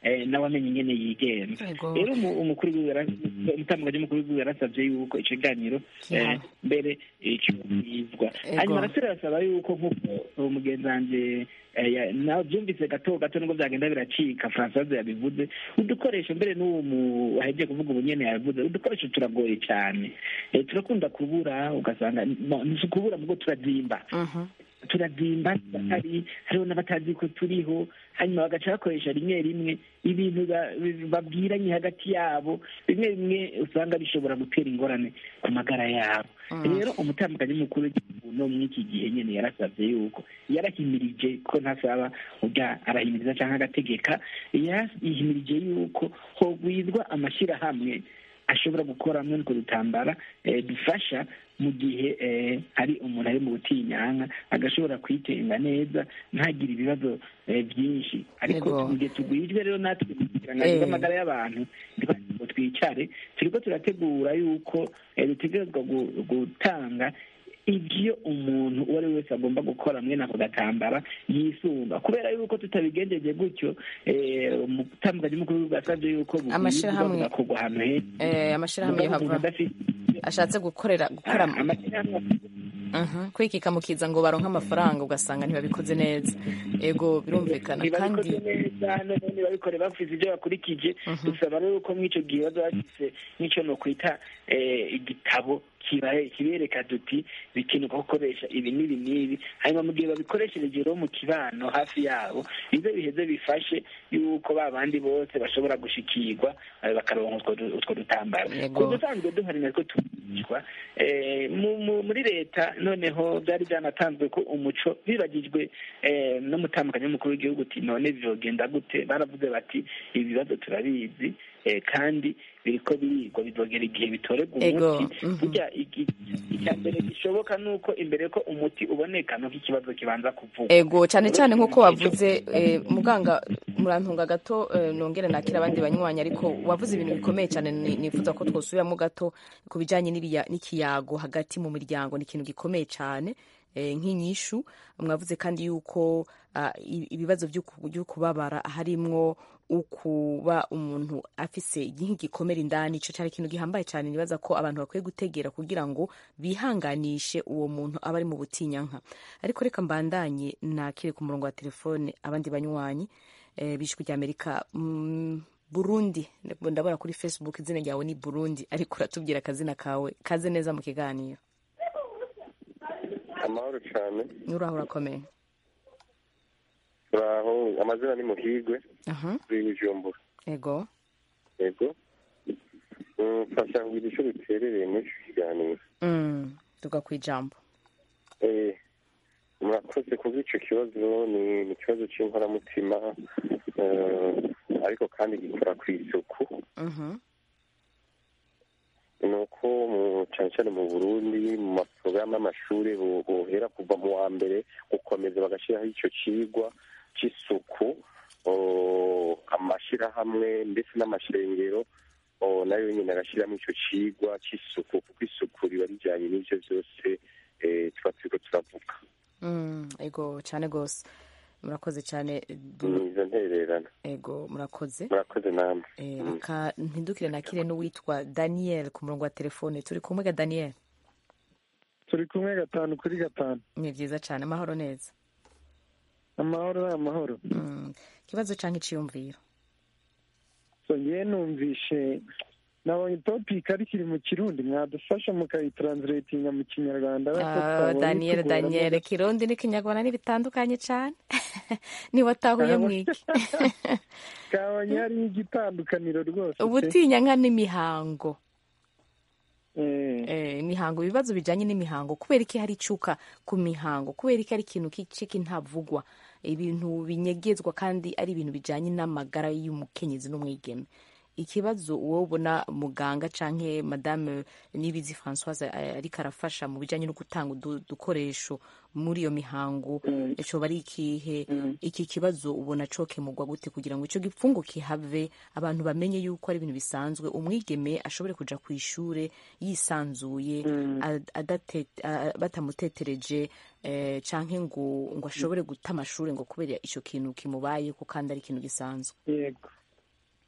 eh, nawe amenye ingene yigenza Yego. rero umu- umukuru w'igihugu yara- umutambukanyi w'umukuru w'igihugu yarasabye yuko ico kiganiro eh, Kihaba. mbere cyubahizwa Yego. hanyuma arasubira arasaba yuko nk'uko uwo mugenzi wanje eh, ya- nawe byumvise gato gato nubwo byagenda biracika francoise yabivuze udukoresho mbere n'uwo mu- wahejeje kuvuga ubu nyene yabivuze udukoresho turagoye cyane Eh, turakunda kubura ugasanga no, si ukubura mugo turazimba Mhm. turazimba batari hariho n'abatazi ko turiho hanyuma bagaca bakoresha rimwe rimwe ibintu ba- babwiranye hagati yabo bimwe bimwe usanga bishobora gutera ingorane ku magara yabo rero umutambukanyi mukuru w'igihugu no muri iki gihe nyene yarasavye yuko yarahimirije ko ntasaba urya arahimiriza canke agategeka yahimirije yuko hogwizwa amashirahamwe ashobora gukora hamwe n'utwo dutambara eh, dufasha mu gihe eh, hari umuntu ari mu butinyanka agashobora kwitenga neza ntagire ibibazo eh, byinshi ariko Yego. mu gihe tugwijwe rero natwe kugirango Eh. bw'amagara y'abantu ntitwagira ngo twicare turiko turategura yuko eh, dutegerezwa gu- gutanga ibyo umuntu uwo ari we wese agomba gukora mwene ako gatambara yisunga kubera yuko tutabigenjeje gutyo eh, umutambukanyi mukuru w'igihugu yasavye yuko bugwizwa Amashirahamwe- bugakorwa ahantu heza Eh, amashirahamwe Mugabo umuntu yohava adafite ashatse gukorera gukora Ah, amashyirahamwe Mhm. kwikika mukiza ngo baronke amafaranga ugasanga ntibabikoze neza ego birumvikana kandi ntibabikoze neza none ntibabikore bafise ibyo bakurikije dusaba rero ko mw'ico gihe baza bafise nk'ico nokwita eh, igitabo kibaye kibereka duti bikenerwa gukoresha ibi n'ibi n'ibi hanyuma mu gihe babikoreshereje rero mu kibano hafi yabo bize biheze bifashe yuko ba bandi bose bashobora gushikirwa eh, bakaronka utwo du- utwo dutambaro Yego. ku dusanzwe duhari natwo tugishwa eh, mu- mu- muri leta noneho byari byanatanzwe ko umuco bibagijwe eh, n'umutambukanyi w'umukuru w'igihugu uti none vyogenda gute baravuze bati ibibazo turabizi eh, kandi biriko birigwa bizogera igihe bitorerwa Ego, umuti mhm. burya iki- icya mbere gishoboka ni uko imbere ko umuti uboneka nuko ikibazo kibanza kuvugwa ego cyane cyane nk'uko wavuze eh, muganga murantunga gato eh, nongere nakira abandi banywanyi ariko wavuze ibintu bikomeye cyane ni- nifuza ko twosubiramo gato ku bijyanye n'iriya- n'ikiyago hagati mu miryango ni ikintu gikomeye cyane eh, nk'inyishu mwavuze kandi yuko ah, i- ibibazo by'uku- by'ukubabara harimwo ukuba umuntu afise nk'igikomere indani ico cyari ikintu gihambaye cyane nibaza ko abantu bakwiye gutegera kugira ngo bihanganishe uwo muntu aba ari mu butinyanka ariko reka mbandanye nakire ku murongo wa telefone abandi banywanyi eh, b'ijwi ry'amerika mm, burundi ndabona kuri facebook izina ryawe ni burundi ariko uratubwira akazina kawe kaze neza mu kiganiro amahoro cyane uraho urakomeye turaho amazina ni muhigwe aha kuri bujumbura ego yego Mm, mfasha ngo icyo biterereye muri icyo kiganiro mm, tuga ku ijambo Eh, murakoze kuba icyo kibazo ni ni ikibazo cy'inkoramutima eh, ariko kandi gikora ku isuku Mhm. ni uko mu- cyane cyane mu burundi mu maporogaramu y'amashuri bo- bohera kuva mu wa mbere gukomeza bagashyiraho icyo kigwa cy'isuku oh, amashyirahamwe ndetse n'amashengero oh, nayo nyine agashyiramo icyo kigwa cy'isuku kuko isuku riba rijyanye n'ibyo byose eh, tuba turiko turavuga Mm, ego cyane rwose murakoze cyane ni izo ntererano ego murakoze murakoze namwe Eh, Mm. reka ntidukire nakire n'uwitwa daniel ku murongo wa telefone turi kumwe ga daniel turi kumwe gatanu kuri gatanu ni byiza cyane amahoro neza amahoro ni amahoro Mm, ikibazo cyangwa iciyumviro so ngewe numvishe nabonye topic ari kiri mu kirundi mwadufasha mukayitranslatinga mu kinyarwanda ariko Ah, twabonye daniel tugoramo daniel gake. kirundi n'ikinyarwanda ntibitandukanye cyane niba atahuye mwiki kabonye hariho igitandukaniro rwose pe. ubutinya nka n'imihango Eh, Eh, imihango ibibazo bijyanye n'imihango kubera iki hari icuka ku mihango kubera iki ari ikintu k'iciki ntavugwa ibintu binyegezwa kandi ari ibintu bijyanye n'amagara y'umukenyezi n'umwigeme ikibazo wowe ubona muganga canke madame nibizi françoise eh, ariko arafasha mu bijyanye no gutanga udu- udukoresho muri iyo mihango coba ari ikihe iki kibazo ubona cokemurwa gute kugira ngo ico gipfungu kihave abantu bamenye yuko ari ibintu bisanzwe umwigeme ashobore kuja ku ishure yisanzuye ad- adate- a- batamutetereje eh, canke ngo ngo ashobore guta amashuri ngo kubera ico kintu kimubayeko kandi ari ikintu gisanzwe yego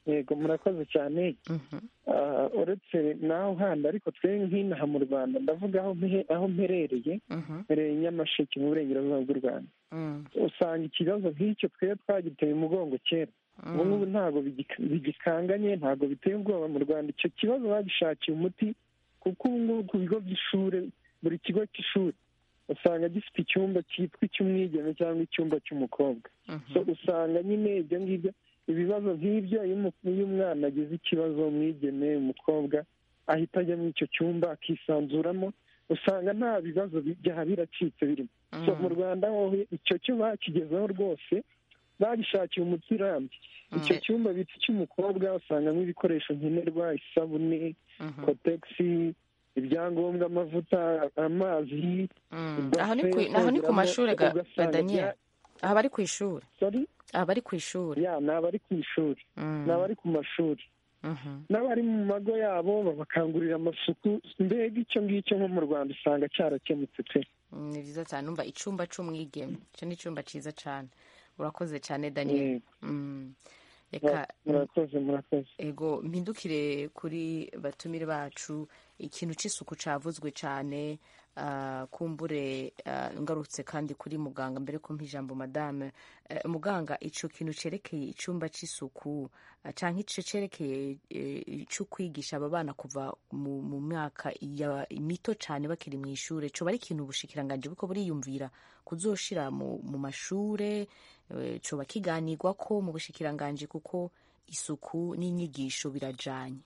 yego murakoze cyane Ah, uretse naho handi ariko twe nk'inaha mu rwanda ndavuga aho mpe- aho mperereye mperereye i nyamasheke mu burengerazuba bw'u rwanda usanga ikibazo nk'icyo twe twagiteye umugongo kera ubu ngubu ntabwo bigika- bigikanganye ntabwo biteye ubwoba mu rwanda icyo kibazo bagishakiye umuti kuko ubu ngubu ku bigo by'ishuri buri kigo cy'ishuri usanga gifite icyumba cyitwa icy'umwigeme cyangwa icyumba cy'umukobwa so usanga nyine ibyo ngibyo ibibazo nk'ibyo iyo umu- iyo umwana agize ikibazo umwigeme umukobwa ahita ajya muri icyo cyumba akisanzuramo usanga nta bibazo byaha biracitse birimo so mu rwanda ho icyo cyo bakigezeho rwose bagishakiye umuti urambye icyo cyumba bita icy'umukobwa usangamo ibikoresho nkenerwa isabune kotegisi ibyangombwa amavuta amazi aho ni ku- aho ni ku mashuri ga ga daniel aha bari ku ishuri aha bari ku ishuri ya ni abari ku ishuri ni abari ku mashuri n'abari mu mago yabo babakangurira amasuku mbega icyo ngicyo nko mu rwanda usanga cyarakemutse pe Mm, ni byiza cyane umva icyumba cy'umwigeme icyo ni icyumba cyiza cyane urakoze cyane daniel Mm. reka murakoze murakoze ego mpindukire kuri batumire bacu ikintu cy'isuku cyavuzwe cyane ah, kumbure ah, ngarutse kandi kuri muganga mbere ko ijambo madame Eh, muganga icyo kintu cyerekeye icyumba cy'isuku ah, cyangwa icyo cyerekeye eh, cyo kwigisha aba bana kuva mu mu myaka ya- mito cyane bakiri mu ishuri cyo bari ikintu ubushikiranganje buko buriyumvira kuzoshira mu mu mashure eh, coba kiganirwa ko mu bushikiranganje kuko isuku n'inyigisho birajanye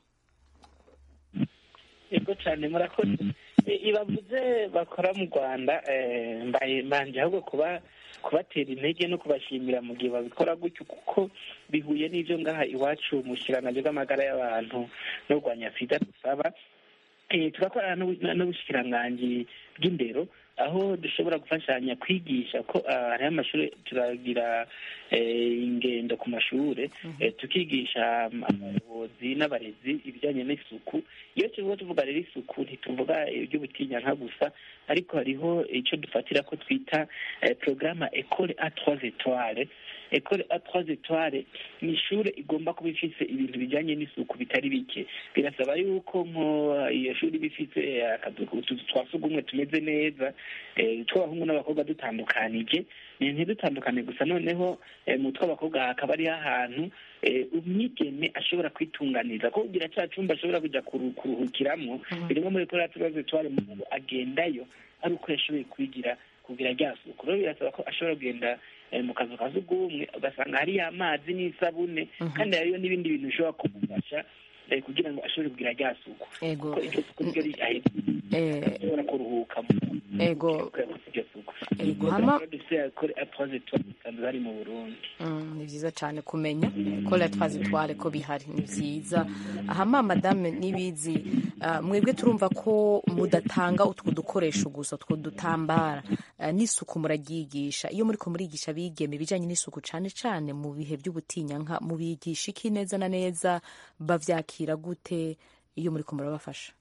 yego cyane murakoze I- ibavuze bakora mu rwanda eh, mbaye mbanje ahubwo kuba kubatera intege no kubashimira mu gihe babikora gutyo kuko bihuye n'ibyo ngaha iwacu mu kirangange bw'amagara y'abantu no kurwanya sida dusaba Eh, turakorana n'ubu- n'ubushikiranganji bw'indero aho dushobora gufashanya kwigisha ko ah, hariho amashuri turagira eh, ingendo ku mashure eh, tukigisha um, abayobozi n'abarezi ibijyanye n'isuku iyo tuvuga tuvuga rero isuku ntituvuga iby'ubutinyanka gusa ariko hariho icyo dufatira ko twita eh, porogaramu ekole a trois etoile ekole a trois etoile ni ishuri igomba kuba ifite ibintu bijyanye n'isuku bitari bike birasaba yuko nko iyo shuri iba ifite eh, akazu utuzu twa sugumwe tumeze neza eh, tw'abahungu n'abakobwa dutandukanije ni ntidutandukane gusa noneho eh, mu tw'abakobwa hakaba hariho ahantu eh, umwigeme ashobora kwitunganiza ko kugira cya cyumba ashobora kujya kuru- kuruhukiramo birimo muri kora tubazo twari mu agendayo ari uko yashoboye kwigira kugira rya suku rero birasaba ko ashobora kugenda eh, mu kazu ka sugumwe ugasanga hariyo amazi n'isabune kandi hariyo n'ibindi bintu bishobora kumufasha eh, kugira ngo ashobore kugira rya suku ego kuko iryo suku niryo ri- eh, ashobora kuruhuka ego iryo suku ego hama dufite akore apoze tubasanzwe bari mu burundi Mm, ni byiza cyane kumenya ko la twazitware ko bihari ni byiza ahama madame nibizi ah, mwebwe turumva ko mudatanga utwo dukoresho gusa utwo dutambara ah, n'isuku muraryigisha iyo muriko murigisha bigeme ibijyanye n'isuku cyane cyane mu bihe by'ubutinyanka mubigisha iki neza na neza bavyakira gute iyo muriko murabafasha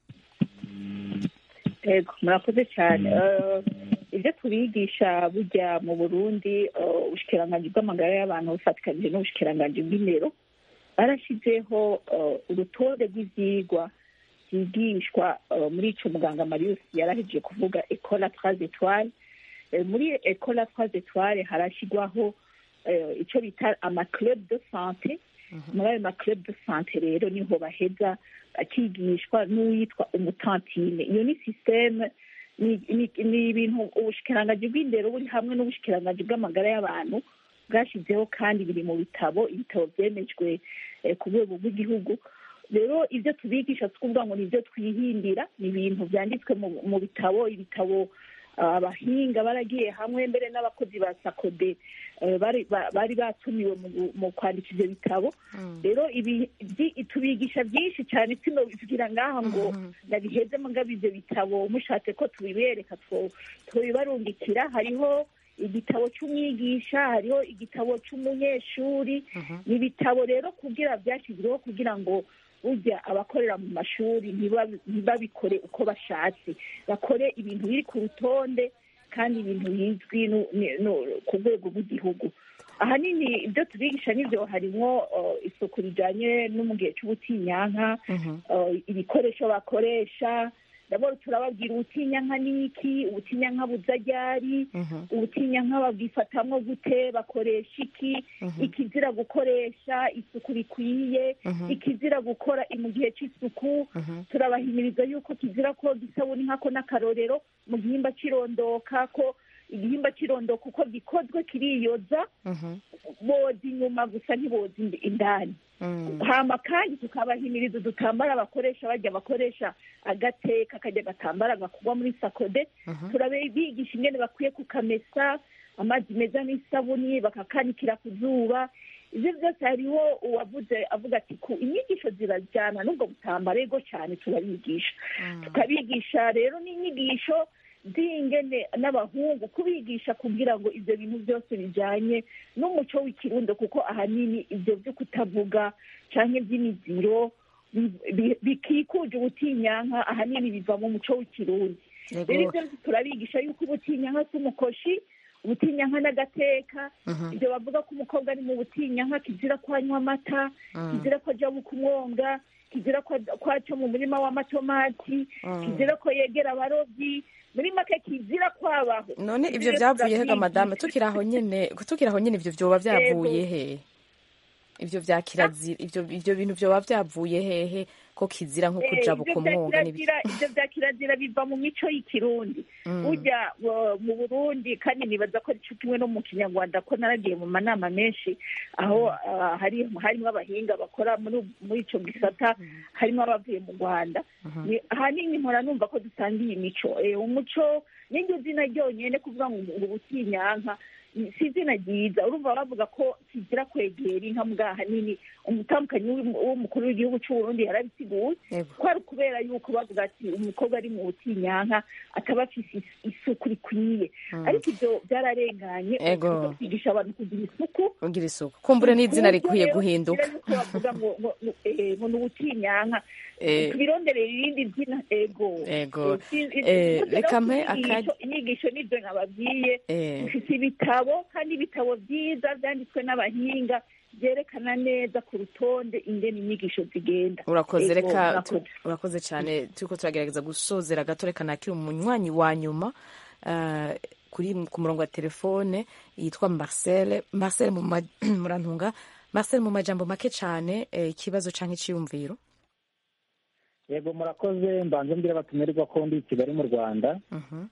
yego murakoze cyane Eh, ibyo tubigisha burya mu burundi eh, ubushikiranganji bw'amagara y'abantu bufatikanyije n'ubushikiranganji bw'indero barashyizeho eh, urutonde rw'ibyigwa byigishwa eh, muri ico muganga marius yarahejeje kuvuga ecola trois etoile Eh, muri ecola trois etoile harashyirwaho eh, ico bita amaclub de sante muri ayo maclub de sante rero niho baheza akigishwa n'uwitwa umutantine iyo ni sisiteme ni ni- ni ibintu ubushikiranganji bw'indero buri hamwe n'ubushikiranganji bw'amagara y'abantu bwashyizeho kandi biri mu bitabo ibitabo byemejwe eh, ku rwego rw'igihugu rero ibyo tubigisha twumva ngo ni ibyo twihimbira ni ibintu byanditswe mu- mu bitabo ibitabo ah, abahinga baragiye hamwe mbere n'abakozi ba sakode eh, bari ba- bari batumiwe mu gu- mu kwandika ibyo bitabo rero ibi byi- tubigisha byinshi cyane sino bivugira ngaha ngo ndabiheze mugabo ibyo bitabo mushatse ko tubibereka two- tubibarungikira hariho igitabo cy'umwigisha hariho igitabo cy'umunyeshuri ni ibitabo rero kugira byashyizweho kugira ngo burya abakorera mu mashuri ntibabi- ntibabikore uko bashatse bakore ibintu biri ku rutonde kandi ibintu bizwi nu- ni- nu- ku rwego rw'igihugu ahanini ibyo tubigisha nibyo harimo isuku rijyanye no mu gihe cy'ubutinyanka ibikoresho bakoresha ndabona turababwira ubutinyanka ni iki ubutinyanka buza ryari ubutinyanka babwifatamwo gute bakoresha iki ikizira gukoresha isuku rikwiye ikizira gukora mu gihe cy'isuku turabahimiriza yuko kizira koga isabuni nkako n'akarorero mu gihimba cy'irondoka ko igihimba cy'irondoka uko gikozwe kiriyoza boza inyuma gusa ntiboza indani hama kandi tukabahimiriza udutambara bakoresha bajya bakoresha agateka kajya gatambara gakugwa muri sakode turabigisha ingene bakwiye kukamesa amazi meza n'isabuni bakakanikira ku zuba ibyo byose hariho uwavuze avuga ati ku inyigisho zirajyana n'ubwo butambara ego cyane turabigisha tukabigisha rero n'inyigisho z'ingene n'abahungu kubigisha kugira ngo ibyo bintu byose bijyanye n'umuco w'ikirundo kuko ahanini ibyo byo kutavuga cyangwa iby'imiziro bikikuje ubutinyanka ahanini biva mu muco w'ikirundi rero ibyo turabigisha yuko ubutinyanka si umukoshi ubutinyanka n'agateka ibyo bavuga ko umukobwa ari mu butinyanka kizira ko anywa amata kizira ko ajya kumwonga kizira ko aca mu murima w'amatomati kizira ko yegera abarobyi muri make kizira kwabaho none ibyo byavuye hega madame tukiri aho nyine tukiri aho nyine ibyo byoba byavuye he ibyo bya kirazira ibyo bintu byoba byavuye hehe ko kizira nko kuja bukumwonga ibyo bya kirazira biva mu mico y'ikirundi ujya mu burundi kandi nibaza ko ari kimwe no mu kinyarwanda ko naragiye mu manama menshi aho harimo abahinga bakora muri icyo gisata harimo abavuye mu rwanda ahanini mpora numva ko dusangiye imico umuco n'iryo zina ryonyine kuvuga ngo ubutinyanka si izina ryiza urumva bavuga ko kigira kwegera inka mbwa ahanini umutambukanyi w'umukuru w'igihugu cy'uburundi yarabisiguye ko ari ukubera yuko bavuga ati umukobwa ari mu butinyanka ataba afite isuku rikwiye ariko ibyo byararenganye kwigisha abantu kugira isuku kugira isuku kumbure n'izina rikwiye guhinduka bavuga ngo ni ubutinyanka tubironderera irindi zina ego ego reka mpe akanya inyigisho n'ibyo nababwiye dufite ibitabo kandi ibitabo byiza byanditswe n'abahinga byerekana neza ku rutonde ingene inyigisho zigenda urakoze reka urakoze cyane turiko turagerageza gusozera gato reka nakiri umunywanyi wa nyuma kuri ku murongo wa telefone yitwa marcel marcel murantunga marcel mu majambo make cyane ikibazo cyangwa icyiyumviro yego murakoze mbanza mbwira abatumirwa ko ndi i kigali mu rwanda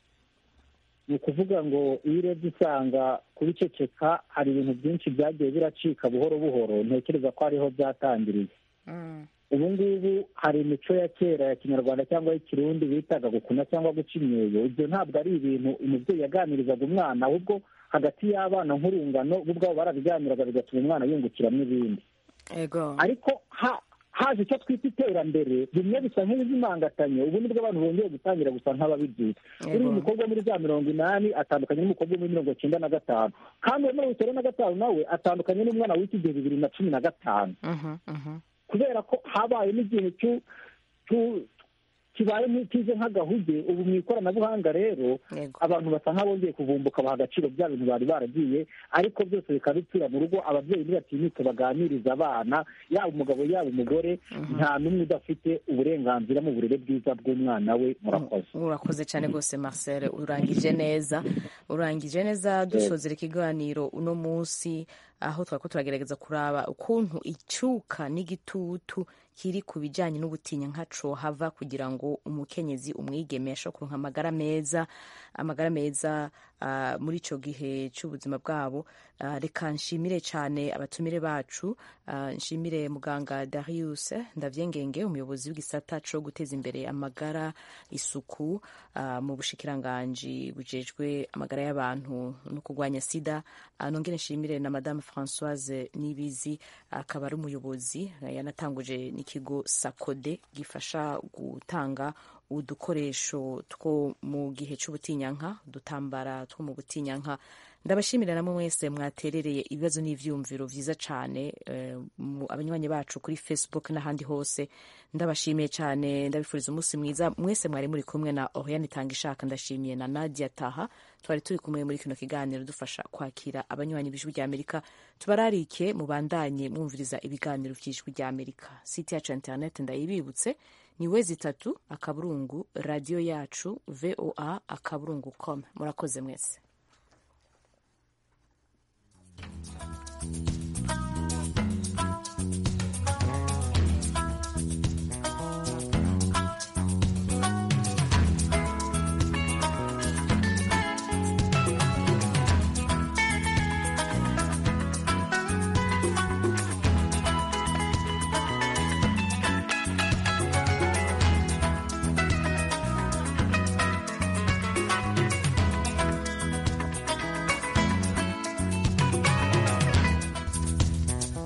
ni ukuvuga ngo iyo urebye usanga kubiceceka hari ibintu byinshi byagiye biracika buhoro buhoro ntekereza ko ariho byatangiriye ubu ngubu hari imico ya kera ya kinyarwanda cyangwa y'ikirundi bitaga gukuna cyangwa guca imyeyo ibyo ntabwo ari ibintu umubyeyi yaganirizaga umwana ahubwo hagati y'abana nk'urungano bo ubwabo barabiganiraga bigatuma umwana yungukiramo ibindi ariko haje icyo twita iterambere bimwe bisa nk'ibizimangatanye ubu nibwo abantu bongeye gutangira gusa nk'ababibyutse uriya umukobwa muri za mirongo inani atandukanye n'umukobwa muri mirongo icyenda na gatanu kandi uwo mirongo icyenda na gatanu nawe atandukanye n'umwana w'iki gihe bibiri na cumi na gatanu kubera ko habaye n'igihe kibaye nk'ikize nk'agahuge ubu mu ikoranabuhanga rero abantu basa nk'abongeye kuvumbuka baha agaciro bya bintu bari baragiye ariko byose bikaba bipfira mu rugo ababyeyi ntibatinyuke baganiriza abana yaba umugabo yaba umugore nta n'umwe udafite uburenganzira mu burere bwiza bw'umwana we murakoze urakoze cyane rwose marcel urangije neza urangije neza dusozera ikiganiro uno munsi aho twari ko turagerageza kuraba ukuntu icyuka n'igitutu kiri ku bijyanye n'ubutinya nkaco hava kugira ngo umukenyezi umwigeme ashobora kuronka amagara meza amagara meza uh, muri icyo gihe cy'ubuzima bwabo uh, reka nshimire cyane abatumire bacu uh, nshimire muganga Darius Ndavyengenge umuyobozi w'igisata co guteza imbere amagara isuku mu bushikiranganji bujejwe amagara y'abantu no kurwanya sida nongere nshimire na madame Françoise Nibizi akaba ari umuyobozi yanatanguje n'ikigo Sakode gifasha gutanga udukoresho two mu gihe cy'ubutinyanka udutambara two mu butinyanka ndabashimira namwe mwese mwaterereye ibibazo n'ivyumviro vyiza cane abanywanyi bacu kuri facebook n'ahandi hose ndabashimiye cyane ndabifuriza umunsi mwiza mwese mwari muri kumwe na oriane itanga ishaka ndashimiye na nadia taha twari turi kumwe muri kino kiganiro dufasha kwakira abanywanyi b'ijwi rya amerika tubararike mubandanye mwumviriza ibiganiro vy'ijwi rya amerika site yacu ya internet ndayibibutse ni wezi itatu akaburungu radiyo yacu voa akaburungu com murakoze mwese